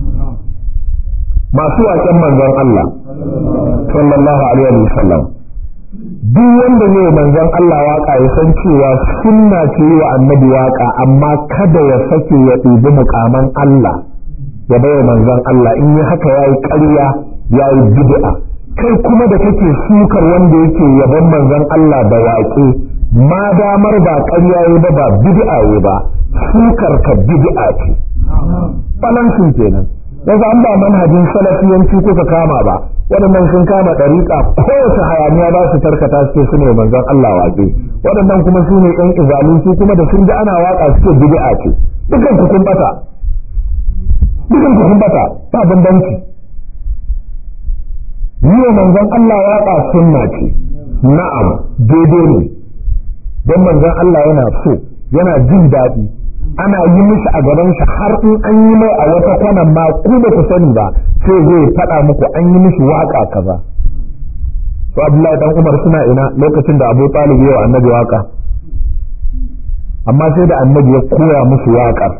masu waƙen manzon Allah sallallahu alaihi wa sallam duk wanda ne manzon Allah waka ya san cewa sunna ce wa annabi waka amma kada ya sake ya ɗibi mukaman Allah ya bai manzon Allah in yi haka yayi ƙarya yayi bid'a kai kuma da kake sukar wanda yake yaban manzon Allah da waƙe ma damar ba ƙarya ba ba bid'a ba sukar ka bid'a ce balansin kenan yanzu an ba manhajin salafiyanci kuka kama ba waɗannan sun kama ɗariƙa kowace hayaniya ba su tarkata suke su ne manzon Allah waƙe waɗannan kuma su ne ƴan izalin su kuma da sun ji ana waƙa suke bid'a ce dukan ku kun bata dukan ku kun bata ba bambanci yi manzon Allah waƙa sunna ce na'am daidai ne don manzon Allah yana so yana jin daɗi ana yi mishi a gaban shi har in an yi mai a wata kwanan ma ku ba ku sani ba sai zai faɗa muku an yi mishi waka kaza to Abdullahi dan Umar suna ina lokacin da Abu Talib ya annabi waka amma sai da annabi ya koya musu waƙar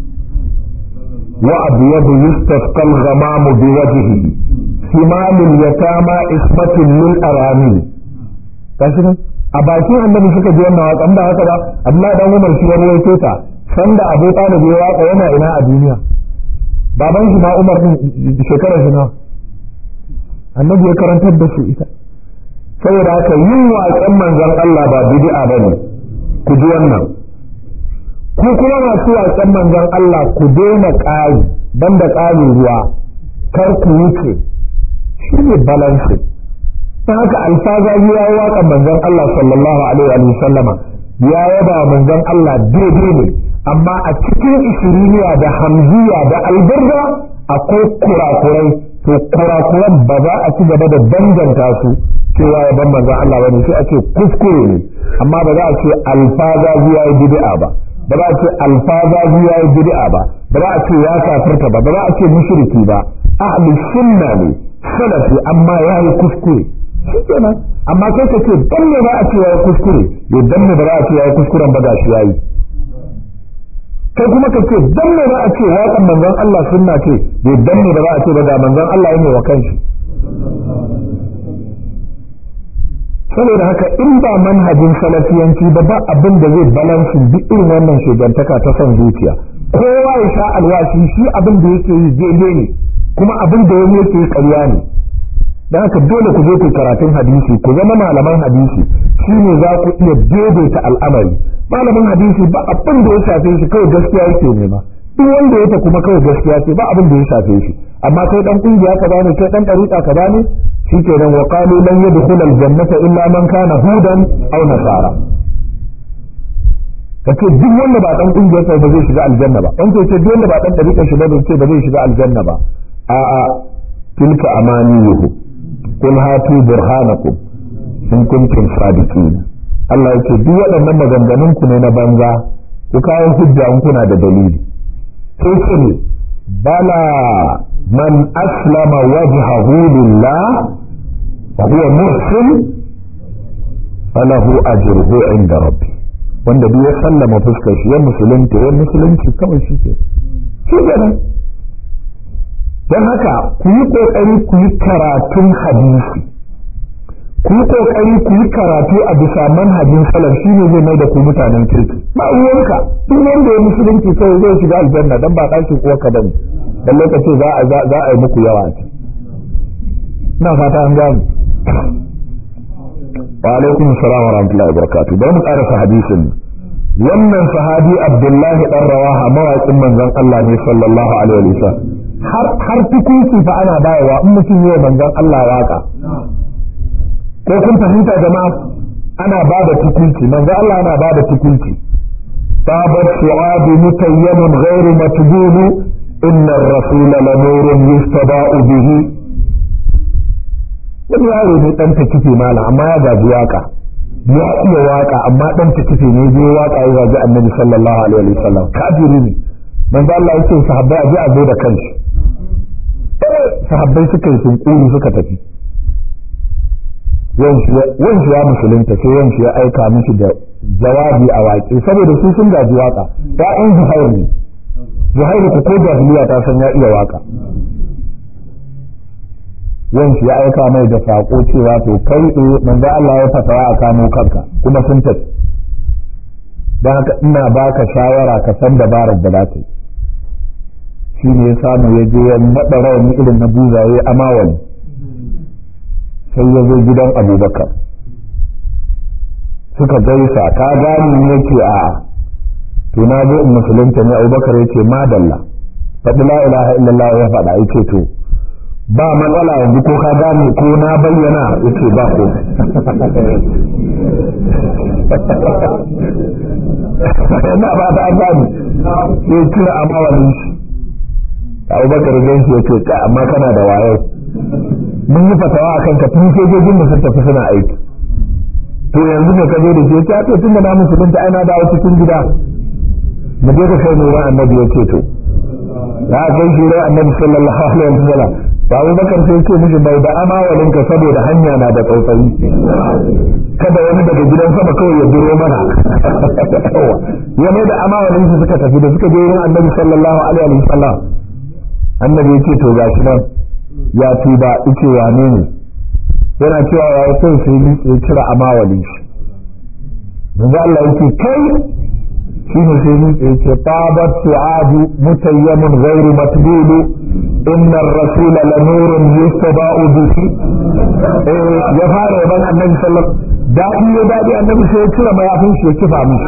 wa abyadu yustasqal ghamamu bi wajhihi simalul yatama isbatun lil arami kashi a bakin annabi suka ji wannan waƙa ba haka ba Abdullahi dan Umar shi ya rawaito ta sanda Abu Talib ya waka yana ina a duniya baban shi ma Umar din shekarar shi na annabi ya karantar da su ita saboda haka yin waƙen manzon Allah ba bid'a bane ku ji wannan ku kuma masu waƙen manzon Allah ku daina ƙari banda ƙarin ruwa kar ku wuce shi ne balance ta haka alfazazi ya yi waƙan manzon Allah sallallahu alaihi wa sallama ya yaba manzon Allah daidai ne amma a cikin ishiriniya da hamziya da albarda akwai kurakurai to kurakuran ba za a ci gaba da danganta su cewa ya ban manzon Allah bane sai a ce kuskure ne amma ba za a ce alfazazi ya yi bid'a ba ba za a ce alfazazi ya yi bid'a ba ba za a ce ya kafirta ba ba za a ce mushriki ba ahli sunna ne salafi amma ya yi kuskure shi kenan amma kai ka ce dan ne ba a ce ya yi kuskure ya dan ne ba za a ce ya yi kuskuren ba gashi ya yi kai kuma ka ce dan ne ba a ce waƙan manzon Allah sunna ce ya dan ne ba za a ce ba ga manzon Allah ya wa kanshi saboda haka in ba manhajin salafiyanci ba ba abin da zai balansu duk irin wannan shugantaka ta son zuciya kowa ya sha alwashi shi abin da yake yi daidai ne kuma abin da wani yake yi ƙarya ne da haka dole ku je ku karatun hadisi ku zama malaman hadisi shine za ku iya daidaita al'amari malamin hadisi ba abin da ya shafe shi kawai gaskiya yake nema duk wanda ya ta kuma kawai gaskiya ce ba abin da ya shafe shi amma kai dan kungiya ka bane kai dan dariqa ka bane shikenan wa qalu lan yadkhul aljannata illa man kana hudan aw nasara kace duk wanda ba dan kungiyar sa ba zai shiga aljanna ba wanda ce duk wanda ba dan dariqa shi ba zai ce ba zai shiga aljanna ba a a tilka amaniyuhu qul hatu burhanakum in kuntum sadiqin Allah yake duk waɗannan maganganun ku ne na banza ku kawo hujja in kuna da dalili sai ce ne bala man aslama wajhahu lillah wa huwa muhsin falahu ajruhu inda rabbi wanda duk ya sallama fuskar shi ya musulunta ya musulunci kawai shi ke shi kenan don haka ku yi kokari ku yi karatun hadisi ku yi kokari ku yi karatu a bisa manhajin salaf shi ne zai mai da ku mutanen kirki ba uwanka duk wanda ya musulunci sai zai shiga aljanna dan ba ɗakin uwarka bane dan lokaci za a za a yi muku yawa ce ina fata an gane wa alaikum assalam wa rahmatullahi wa barakatuh bari mu karasa hadisin wannan sahabi abdullahi dan rawaha mawaƙin manzon Allah ne sallallahu alaihi wa sallam har har tukunci fa ana bayarwa in mutum yi manzon Allah waka ko kun fahimta jama'a ana ba da tukunci manzo Allah ana ba da tukunci tabat su'ad mutayyam ghairu matbun inna ar-rasul la nurun yustaba'u bihi wani yaro ne dan ta kife mala amma ya gaji waka ya iya waka amma dan ta kife ne zai waka ya gaji annabi sallallahu alaihi wa sallam kafiri ne manzo Allah yake sahabbai a je a zo da kanshi sahabbai suka yi sunkuri suka tafi wanshi ya musulunta sai wanshi ya aika mishi da jawabi a waƙe saboda su sun gaji waka ya'yan zuhair ne zuhairu ku ko jahiliya ta san ya iya waka wanshi ya aika mai da saƙo cewa to kai eh manzo Allah ya fatawa a kamo kanka kuma sun tafi don haka ina baka shawara ka san dabarar da za ka yi shi ne ya samu ya je ya naɗa rawani irin na buzaye a mawali sai ya zo gidan abubakar suka gaisa ka gani ya ce a to na zo in musulunta ne abubakar ya ce madalla faɗi la ilaha illallah ya faɗa ya ce to ba matsala yanzu ko ka gane ko na bayyana ya ce ba ko na ba ta an gane sai kira a mawalin shi abubakar gan shi ya ce ka amma kana da wayo mun yi fatawa a kanka tun sojojin da sun tafi suna aiki to yanzu ne ka zo da ke ta to tun da na musulunta ai na dawo cikin gida mu je ka kai nuna annabi ya ce to ya kai shi rai annabi sallallahu alaihi wa sallam ba Abu Bakar sai ce mishi bai da amawalin ka saboda hanya na da tsautsayi kada wani daga gidan sama kawai ya biro mana ya mai da amawalin su suka tafi da suka je wurin annabi sallallahu alaihi wa sallam annabi ya ce to gashi nan ya tuba ice wane ne yana cewa ya yi son sai ya cire amawalin shi yanzu Allah yake kai shi ne sai ni ya ce tabat su'adu mutayyamun ghairu matbulu inna ar-rasula la nurun yustaba'u bihi eh ya fara yaban annabi sallallahu dadi ya dadi annabi sai ya cire mayafin shi ya kifa mishi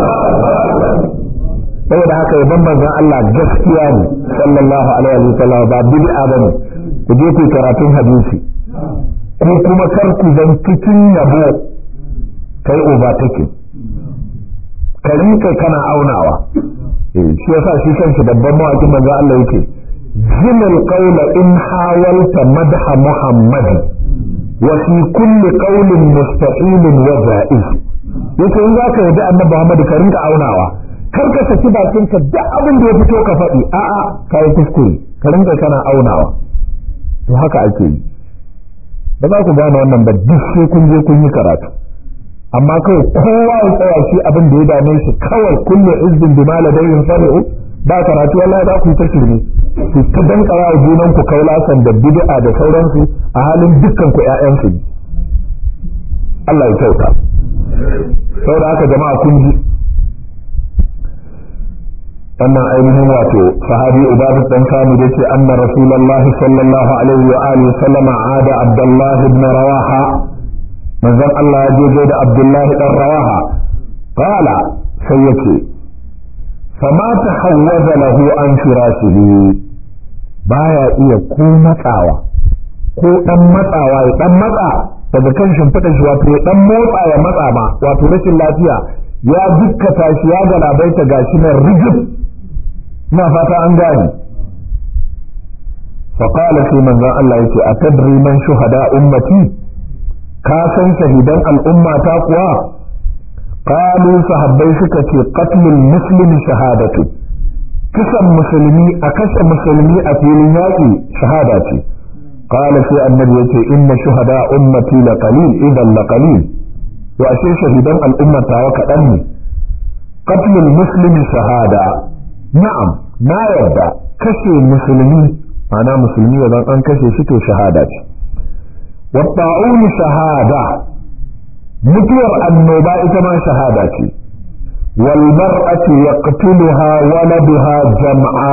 saboda haka yaban manzon Allah gaskiya ne sallallahu alaihi wa sallam ba bid'a bane ku je ku karatun hadisi ko kuma kar ku zan cikin yabo kai overtaking ka rinka kana aunawa shi yasa shi kanshi babban mawakin manzo Allah yake zinal qawla in hawalta madha muhammad wa fi kulli qawlin mustaqil wa ja'iz yace in zaka yi da annabi Muhammad ka rinka aunawa kar ka saki bakin ka duk abin da ya fito ka faɗi a'a kai kuskure ka rinka kana aunawa to haka ake yi ba za ku gane wannan ba duk sai kun je kun yi karatu amma kawai kowa ya tsaya shi abin da ya dame shi kawai kullu izbin bima ladayhim sari'u ba karatu wallahi za ku yi ta shirme ku ta dankara wa junan ku kaulasan da bid'a da sauransu a halin dukkan ku ƴaƴan su Allah ya kyauta saboda haka jama'a kun ji wannan ainihin wato sahabi ubadu dan sami da ce anna rasulullahi sallallahu alaihi wa alihi sallama ada abdullahi ibn rawaha manzon Allah ya je da Abdullahi dan Rawaha qala sai yace fama tahawwaza lahu an firashihi baya iya ko matsawa ko dan matsawa ya dan matsa daga kan shimfiɗa shi wato ya dan motsa ya matsa ma wato rashin lafiya ya dukkata shi ya galabaita gashi nan rigib ina fata an gane فقال في من ذا الله يتي أتدري من شهداء أمتي كاسا شهيدا الأمة تقوى قالوا صحابي سكتي قتل المسلم شهادة كسا مسلمي أكس مسلمي أفيل ياكي شهادتي قال في النبي يتي إن شهداء أمتي لقليل إذا لقليل وأشي شهيدا الأمة وكأني قتل المسلم شهادة نعم ما يبدأ كشي مسلمي ana musulmi idan an kashe shi to shahada ce watta'un shahada mutuwar annoba ita ma shahada ce wal mar'atu yaqtuluha waladuha jam'a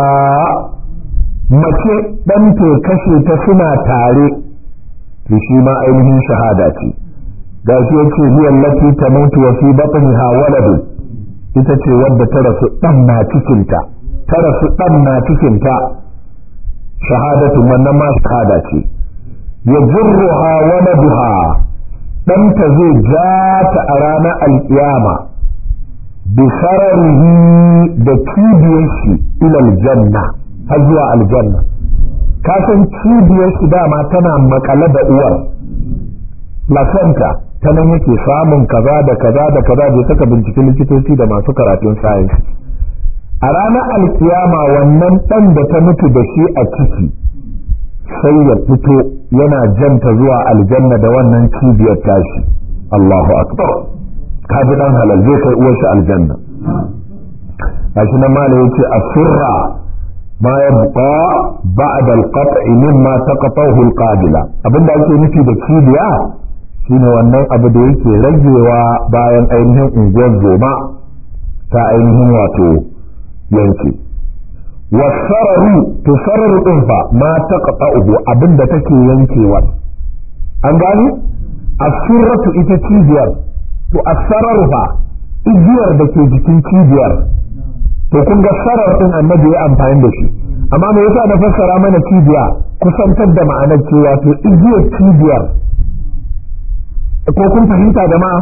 mace dan to kashe ta suna tare to shi ma ainihin shahada ce gashi yace hiya allati tamutu wa fi batniha waladu ita ce wadda ta rasu dan na cikinta ta rasu dan na cikinta shahadatu wannan ma shahada ce ya jirruha waladuha ɗanta zai ja ta a ranar alƙiyama bi sararihi da cibiyar shi ilal janna har zuwa aljanna ka san cibiyar shi dama tana makale da uwar placenta ta nan yake samun kaza da kaza da kaza bai saka bincike likitoci da masu karatun science a ranar alkiyama wannan ɗan da ta mutu da shi a ciki sai ya fito yana janta zuwa aljanna da wannan cibiyar tashi Allahu akbar ka ji dan halal zai kai uwar shi aljanna gashi nan malai yace asirra ma yabqa ba'da al-qat'i mimma taqatahu al-qabila abinda ake nufi da cibiya shine wannan abu da yake ragewa bayan ainihin unguwar zoma ta ainihin wato yanke wasararu to sararu din fa ma taqta'uhu abinda take yankewa an gani asirratu ita cibiyar to asararu fa igiyar da ke jikin cibiyar to kun ga sarar din annabi ya amfani da shi amma me yasa na fassara mana cibiya kusantar da ma'anar cewa to igiyar cibiyar ko kun fahimta jama'a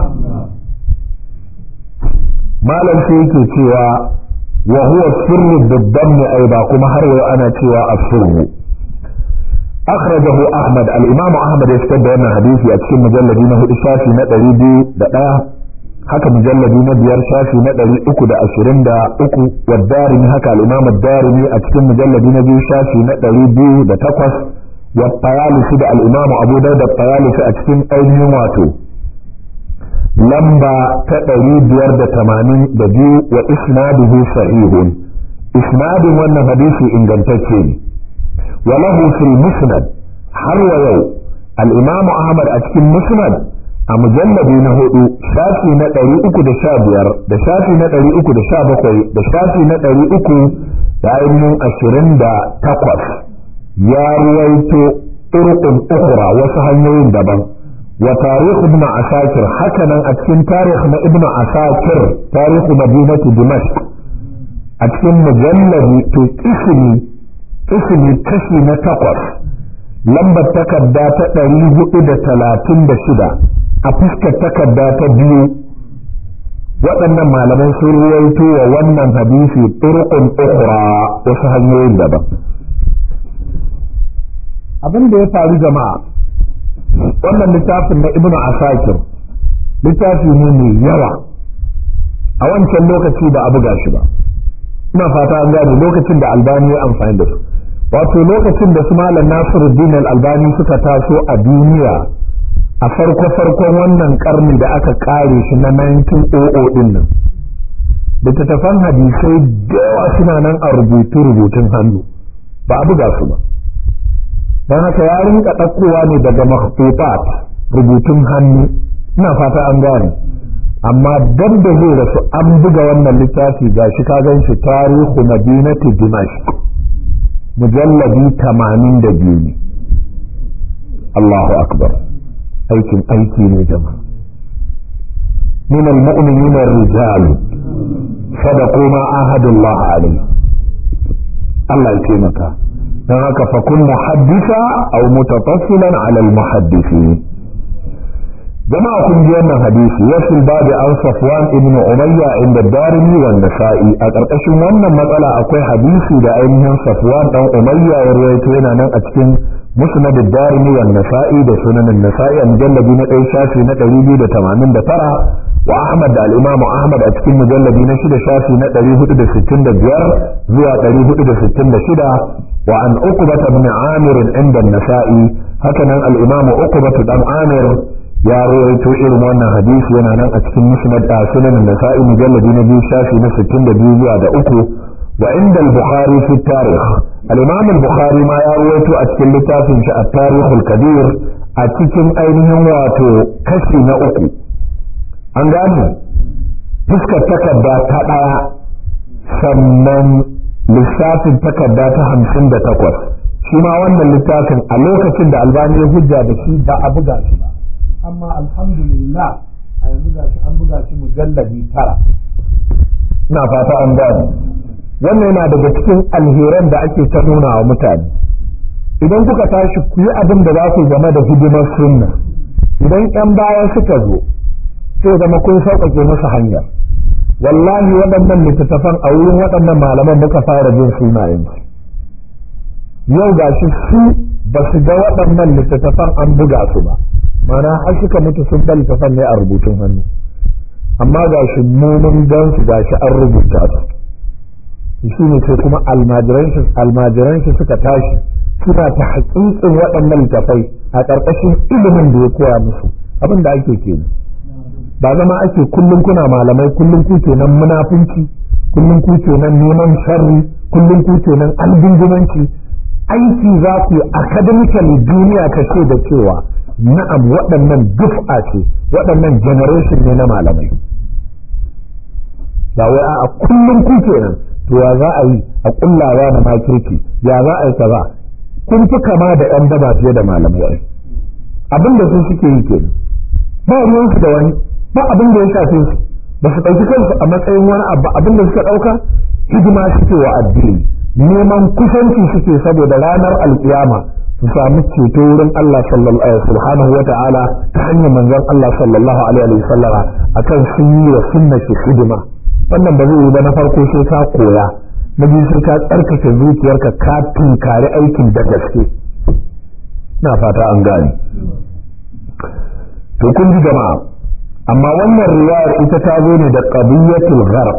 malam sai yake cewa wa huwa sirru biddamm aiba kuma har yau ana cewa as-sirru akhrajahu ahmad al-imam ahmad ya fitar da wannan hadisi a cikin mujalladi na hudu shafi na 201 haka mujalladi na biyar shafi na 323 wa darimi haka al-imam ad-darimi a cikin mujalladi na biyu shafi na 208 wa tayalisi da al-imam abu dawud da tayalisi a cikin ainihin wato lamba ta ɗari biyar da tamanin da biyu wa isnaduhu sahihun isnadin wannan hadisi ingantacce ne wa lahu fil musnad har wa yau al-imamu ahmad a cikin musnad a mujallabi na hudu shafi na ɗari uku da sha biyar da shafi na ɗari uku da sha bakwai da shafi na ɗari uku da ainihin ashirin da takwas ya ruwaito turqun ukhra wasu hanyoyin daban وتاريخ ابن عساكر حكنا أتكن تاريخ ابن عساكر تاريخ مدينة دمشق أتكن مجلد تكسني اسمي كشي نتقص لما تكدا تقريب إذا تلاتين بشدة أفسك تكدا تبيو waɗannan malaman sun ruwaito wa wannan hadisi turqun ukhra wasu hanyoyin daban abin da ya faru jama'a wannan littafin na ibnu asakir littafi ne mai yawa a wancan lokaci ba a buga shi ba ina fata an gane lokacin da albani ya amfani da su wato lokacin da su malam nasiruddin albani suka taso a duniya a farko farkon wannan karni da aka kare shi na 1900 din nan littattafan hadisai da yawa suna nan a rubutu rubutun hannu ba a buga su ba don haka ya rinka ɗaukowa ne daga makhtutat rubutun hannu ina fata an gane amma dan da zai rasu an buga wannan littafi ga shi ka gan shi tarihu madinati dimashq mujalladi tamanin da biyu ne Allahu akbar aikin aiki ne jama'a من المؤمنين الرجال صدقوا ما عاهدوا الله عليه الله يكرمك don haka fakun muhaddisa au mutatassilan ala al-muhaddisi jama'a kun ji wannan hadisi yasul babu an safwan ibn umayya inda darimi wa nasa'i a ƙarƙashin wannan matsala akwai hadisi da ainihin safwan dan umayya ya rawaito yana nan a cikin musnad ad-darimi wa nasa'i da sunan an-nasa'i a mujalladi na ɗaya shafi na 289 wa ahmad da al-imam ahmad a cikin mujalladi na shida shafi na 465 zuwa 466 wa an uqbah ibn amir inda an-nasa'i hakanan al-imam uqbah dan amir ya rawaito irin wannan hadisi yana nan a cikin musnad a sunan nasa'i mujalladi na biyu shafi na 62 zuwa da uku wa inda al-bukhari fi tarikh al-imam al-bukhari ma ya rawaito a cikin littafin shi at-tarikh al-kabir a cikin ainihin wato kashi na uku an gane fuskar takarda ta daya sannan lissafin takarda ta hamsin da takwas shi ma wannan littafin a lokacin da albani ya hujja da shi ba a buga shi ba amma alhamdulillah a yanzu ga shi an buga shi mujalladi tara ina fata an gane wannan yana daga cikin alheran da ake ta nuna wa mutane idan kuka tashi ku yi abin da za ku game da hidimar sunna idan yan baya suka zo sai zama kun sauƙaƙe musu hanyar wallahi waɗannan littattafan a wurin waɗannan malaman muka fara jin sunayensu yau gashi su ba su ga waɗannan littattafan an buga su ba mana har suka mutu sun bar littattafan ne a rubutun hannu amma gashi mu mun gan su gashi an rubuta su shi ne sai kuma almajiran shi suka tashi suna ta haƙiƙin waɗannan littattafai a ƙarƙashin ilimin da ya koya musu abin da ake kenan ba zama ake kullum kuna malamai kullum ku kenan munafunci kullum ku kenan neman sharri kullum ku kenan albingimanci aiki za ku yi academically duniya ka ce da cewa na'am waɗannan duf'a ce waɗannan generation ne na malamai ba wai a kullum ku kenan to ya za a yi a kullawa da makirki ya za a yi kaza kun fi kama da yan daba fiye da malamai abin da su suke yi kenan ba ruwansu da wani ba abin da ya shafe su ba su ɗauki kansu a matsayin wani abu abin da suka ɗauka hidima suke wa addini neman kusanci suke saboda ranar alkiyama su sami ceto wurin Allah subhanahu wa ta'ala ta hanyar manzon Allah sallallahu alaihi wa sallama akan sun yi wa sunna shi hidima wannan ba zai yi ba na farko sai ka koya na biyu sai ka tsarkake zuciyarka ka tunkari aikin da gaske na fata an gane to kun ji jama'a amma wannan riwayar ita ta zo ne da qadiyatul gharq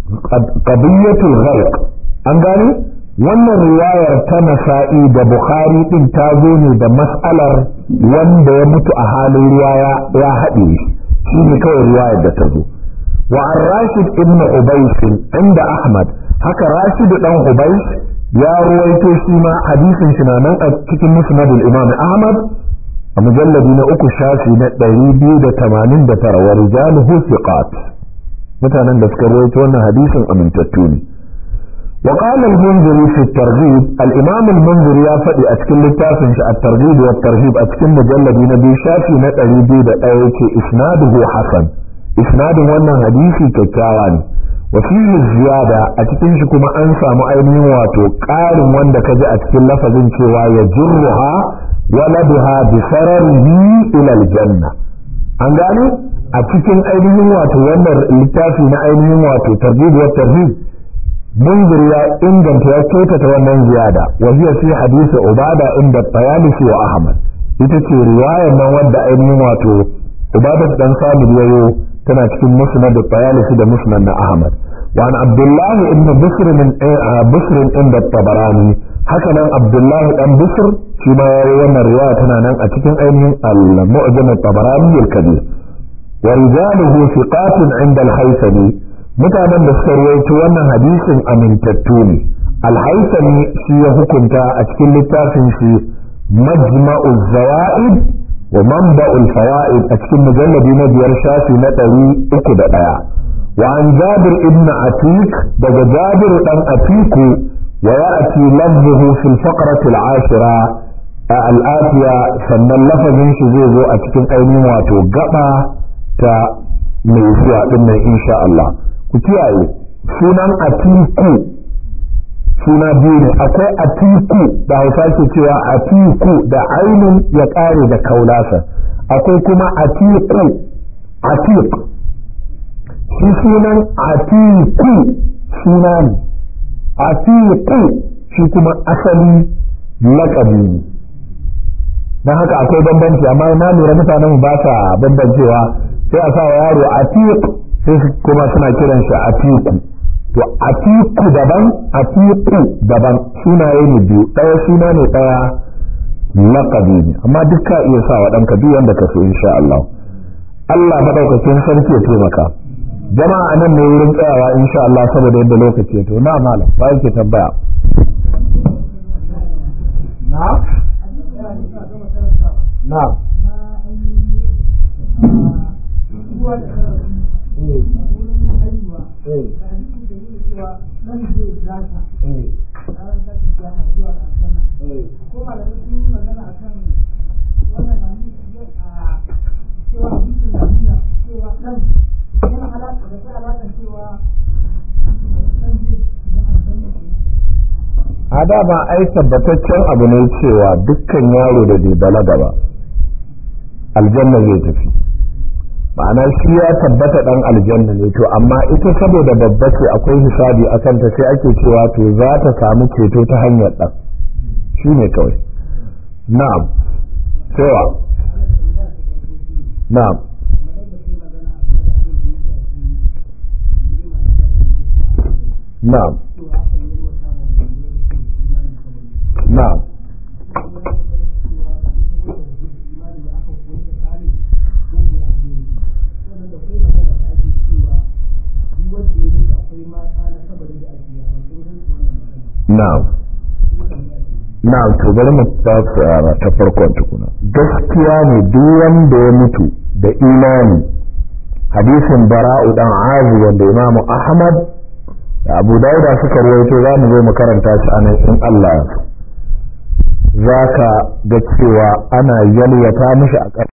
qadiyatul gharq an gane wannan riwayar ta nasa'i da bukhari din ta zo ne da mas'alar wanda ya mutu a halin ruwa ya haɗe shi ne kawai riwayar da ta zo wa an rashid ibn ubays inda ahmad haka rashid dan ubays ya ruwaito shi ma hadisin shi na nan a cikin musnadul imam ahmad a mujalladi na uku shafi na ɗari biyu da tamanin da tara wa rijaluhu thiqat mutanen da suka rawaito wannan hadisin amintattu ne wa qala al-munziri fi at-targhib al-imam al-munziri ya faɗi a cikin littafin shi at-targhib wa at-tarhib a cikin mujalladi na biyu shafi na ɗari biyu da ɗaya yake isnaduhu hasan isnadin wannan hadisi kyakkyawa ne wa fihi ziyada a cikin shi kuma an samu ainihin wato ƙarin wanda ka ji a cikin lafazin cewa ya jirruha ولدها بسرره إلى الجنة an gane a cikin ainihin wato wannan littafi na ainihin wato tarhib wa tarhib munzir ya inganta ya kyautata wannan ziyada wa hiya fi hadisi ubada inda tayalisi wa ahmad ita ce riwayar nan wadda ainihin wato ubada dan samir yayo tana cikin musnad tayalisi da musnad na ahmad wa an abdullah ibn bisr min bisr inda tabarani haka nan abdullahi dan bisr shi ma yayi wannan riwaya tana nan a cikin ainihin al-mu'jam at-tabarani al-kabir wa rijaluhu thiqatun 'inda al-haythami mutanen da suka rawaito wannan hadisin amintattu ne al-haythami shi ya hukunta a cikin littafin shi majma'u zawaid wa manba'u al-fawaid a cikin mujalladi na biyar shafi na ɗari uku da ɗaya wa an jabir ibn atik daga jabir dan atiku ويأتي لفظه في الفقرة العاشرة الآتية sannan lafazin shi zai zo a cikin ainihin wato gaba ta mai zuwa din nan insha Allah ku kiyaye sunan atiku suna biyu ne akwai atiku da hausa ke cewa atiku da ainun ya ƙare da kaulasa akwai kuma atiku atik shi sunan atiku suna ne atiku shi kuma asali laƙabi ne don haka akwai bambanci amma na lura mutanen ba sa bambancewa sai a sa wa yaro atiq sai kuma suna kiran shi atiku to atiku daban atiku daban sunaye ne biyu ɗaya suna ne ɗaya laƙabi ne amma duk ka iya sa wa ɗanka duk wanda ka so insha Allah Allah madaukakin sarki ya taimaka jama'a nan ne wurin tsayawa insha Allah saboda yadda lokaci ya to na malam ba yake tambaya na na a dama ai tabbataccen abu ne cewa dukkan yaro da bai balaga ba aljanna zai tafi ma'ana shi ya tabbata dan aljanna ne to amma ita saboda babba ce akwai hisabi a kanta sai ake cewa to za ta samu ceto ta hanyar dan shi ne kawai na'am cewa na'am na'am na'am na'am na'am to bari mu ta ta farkon tukuna gaskiya ne duk wanda ya mutu da imani hadisin bara'u dan azu wanda imamu ahmad da abu dauda suka rawaito za mu zo mu karanta shi anan in Allah ya za ka ga cewa ana yalwata mishi a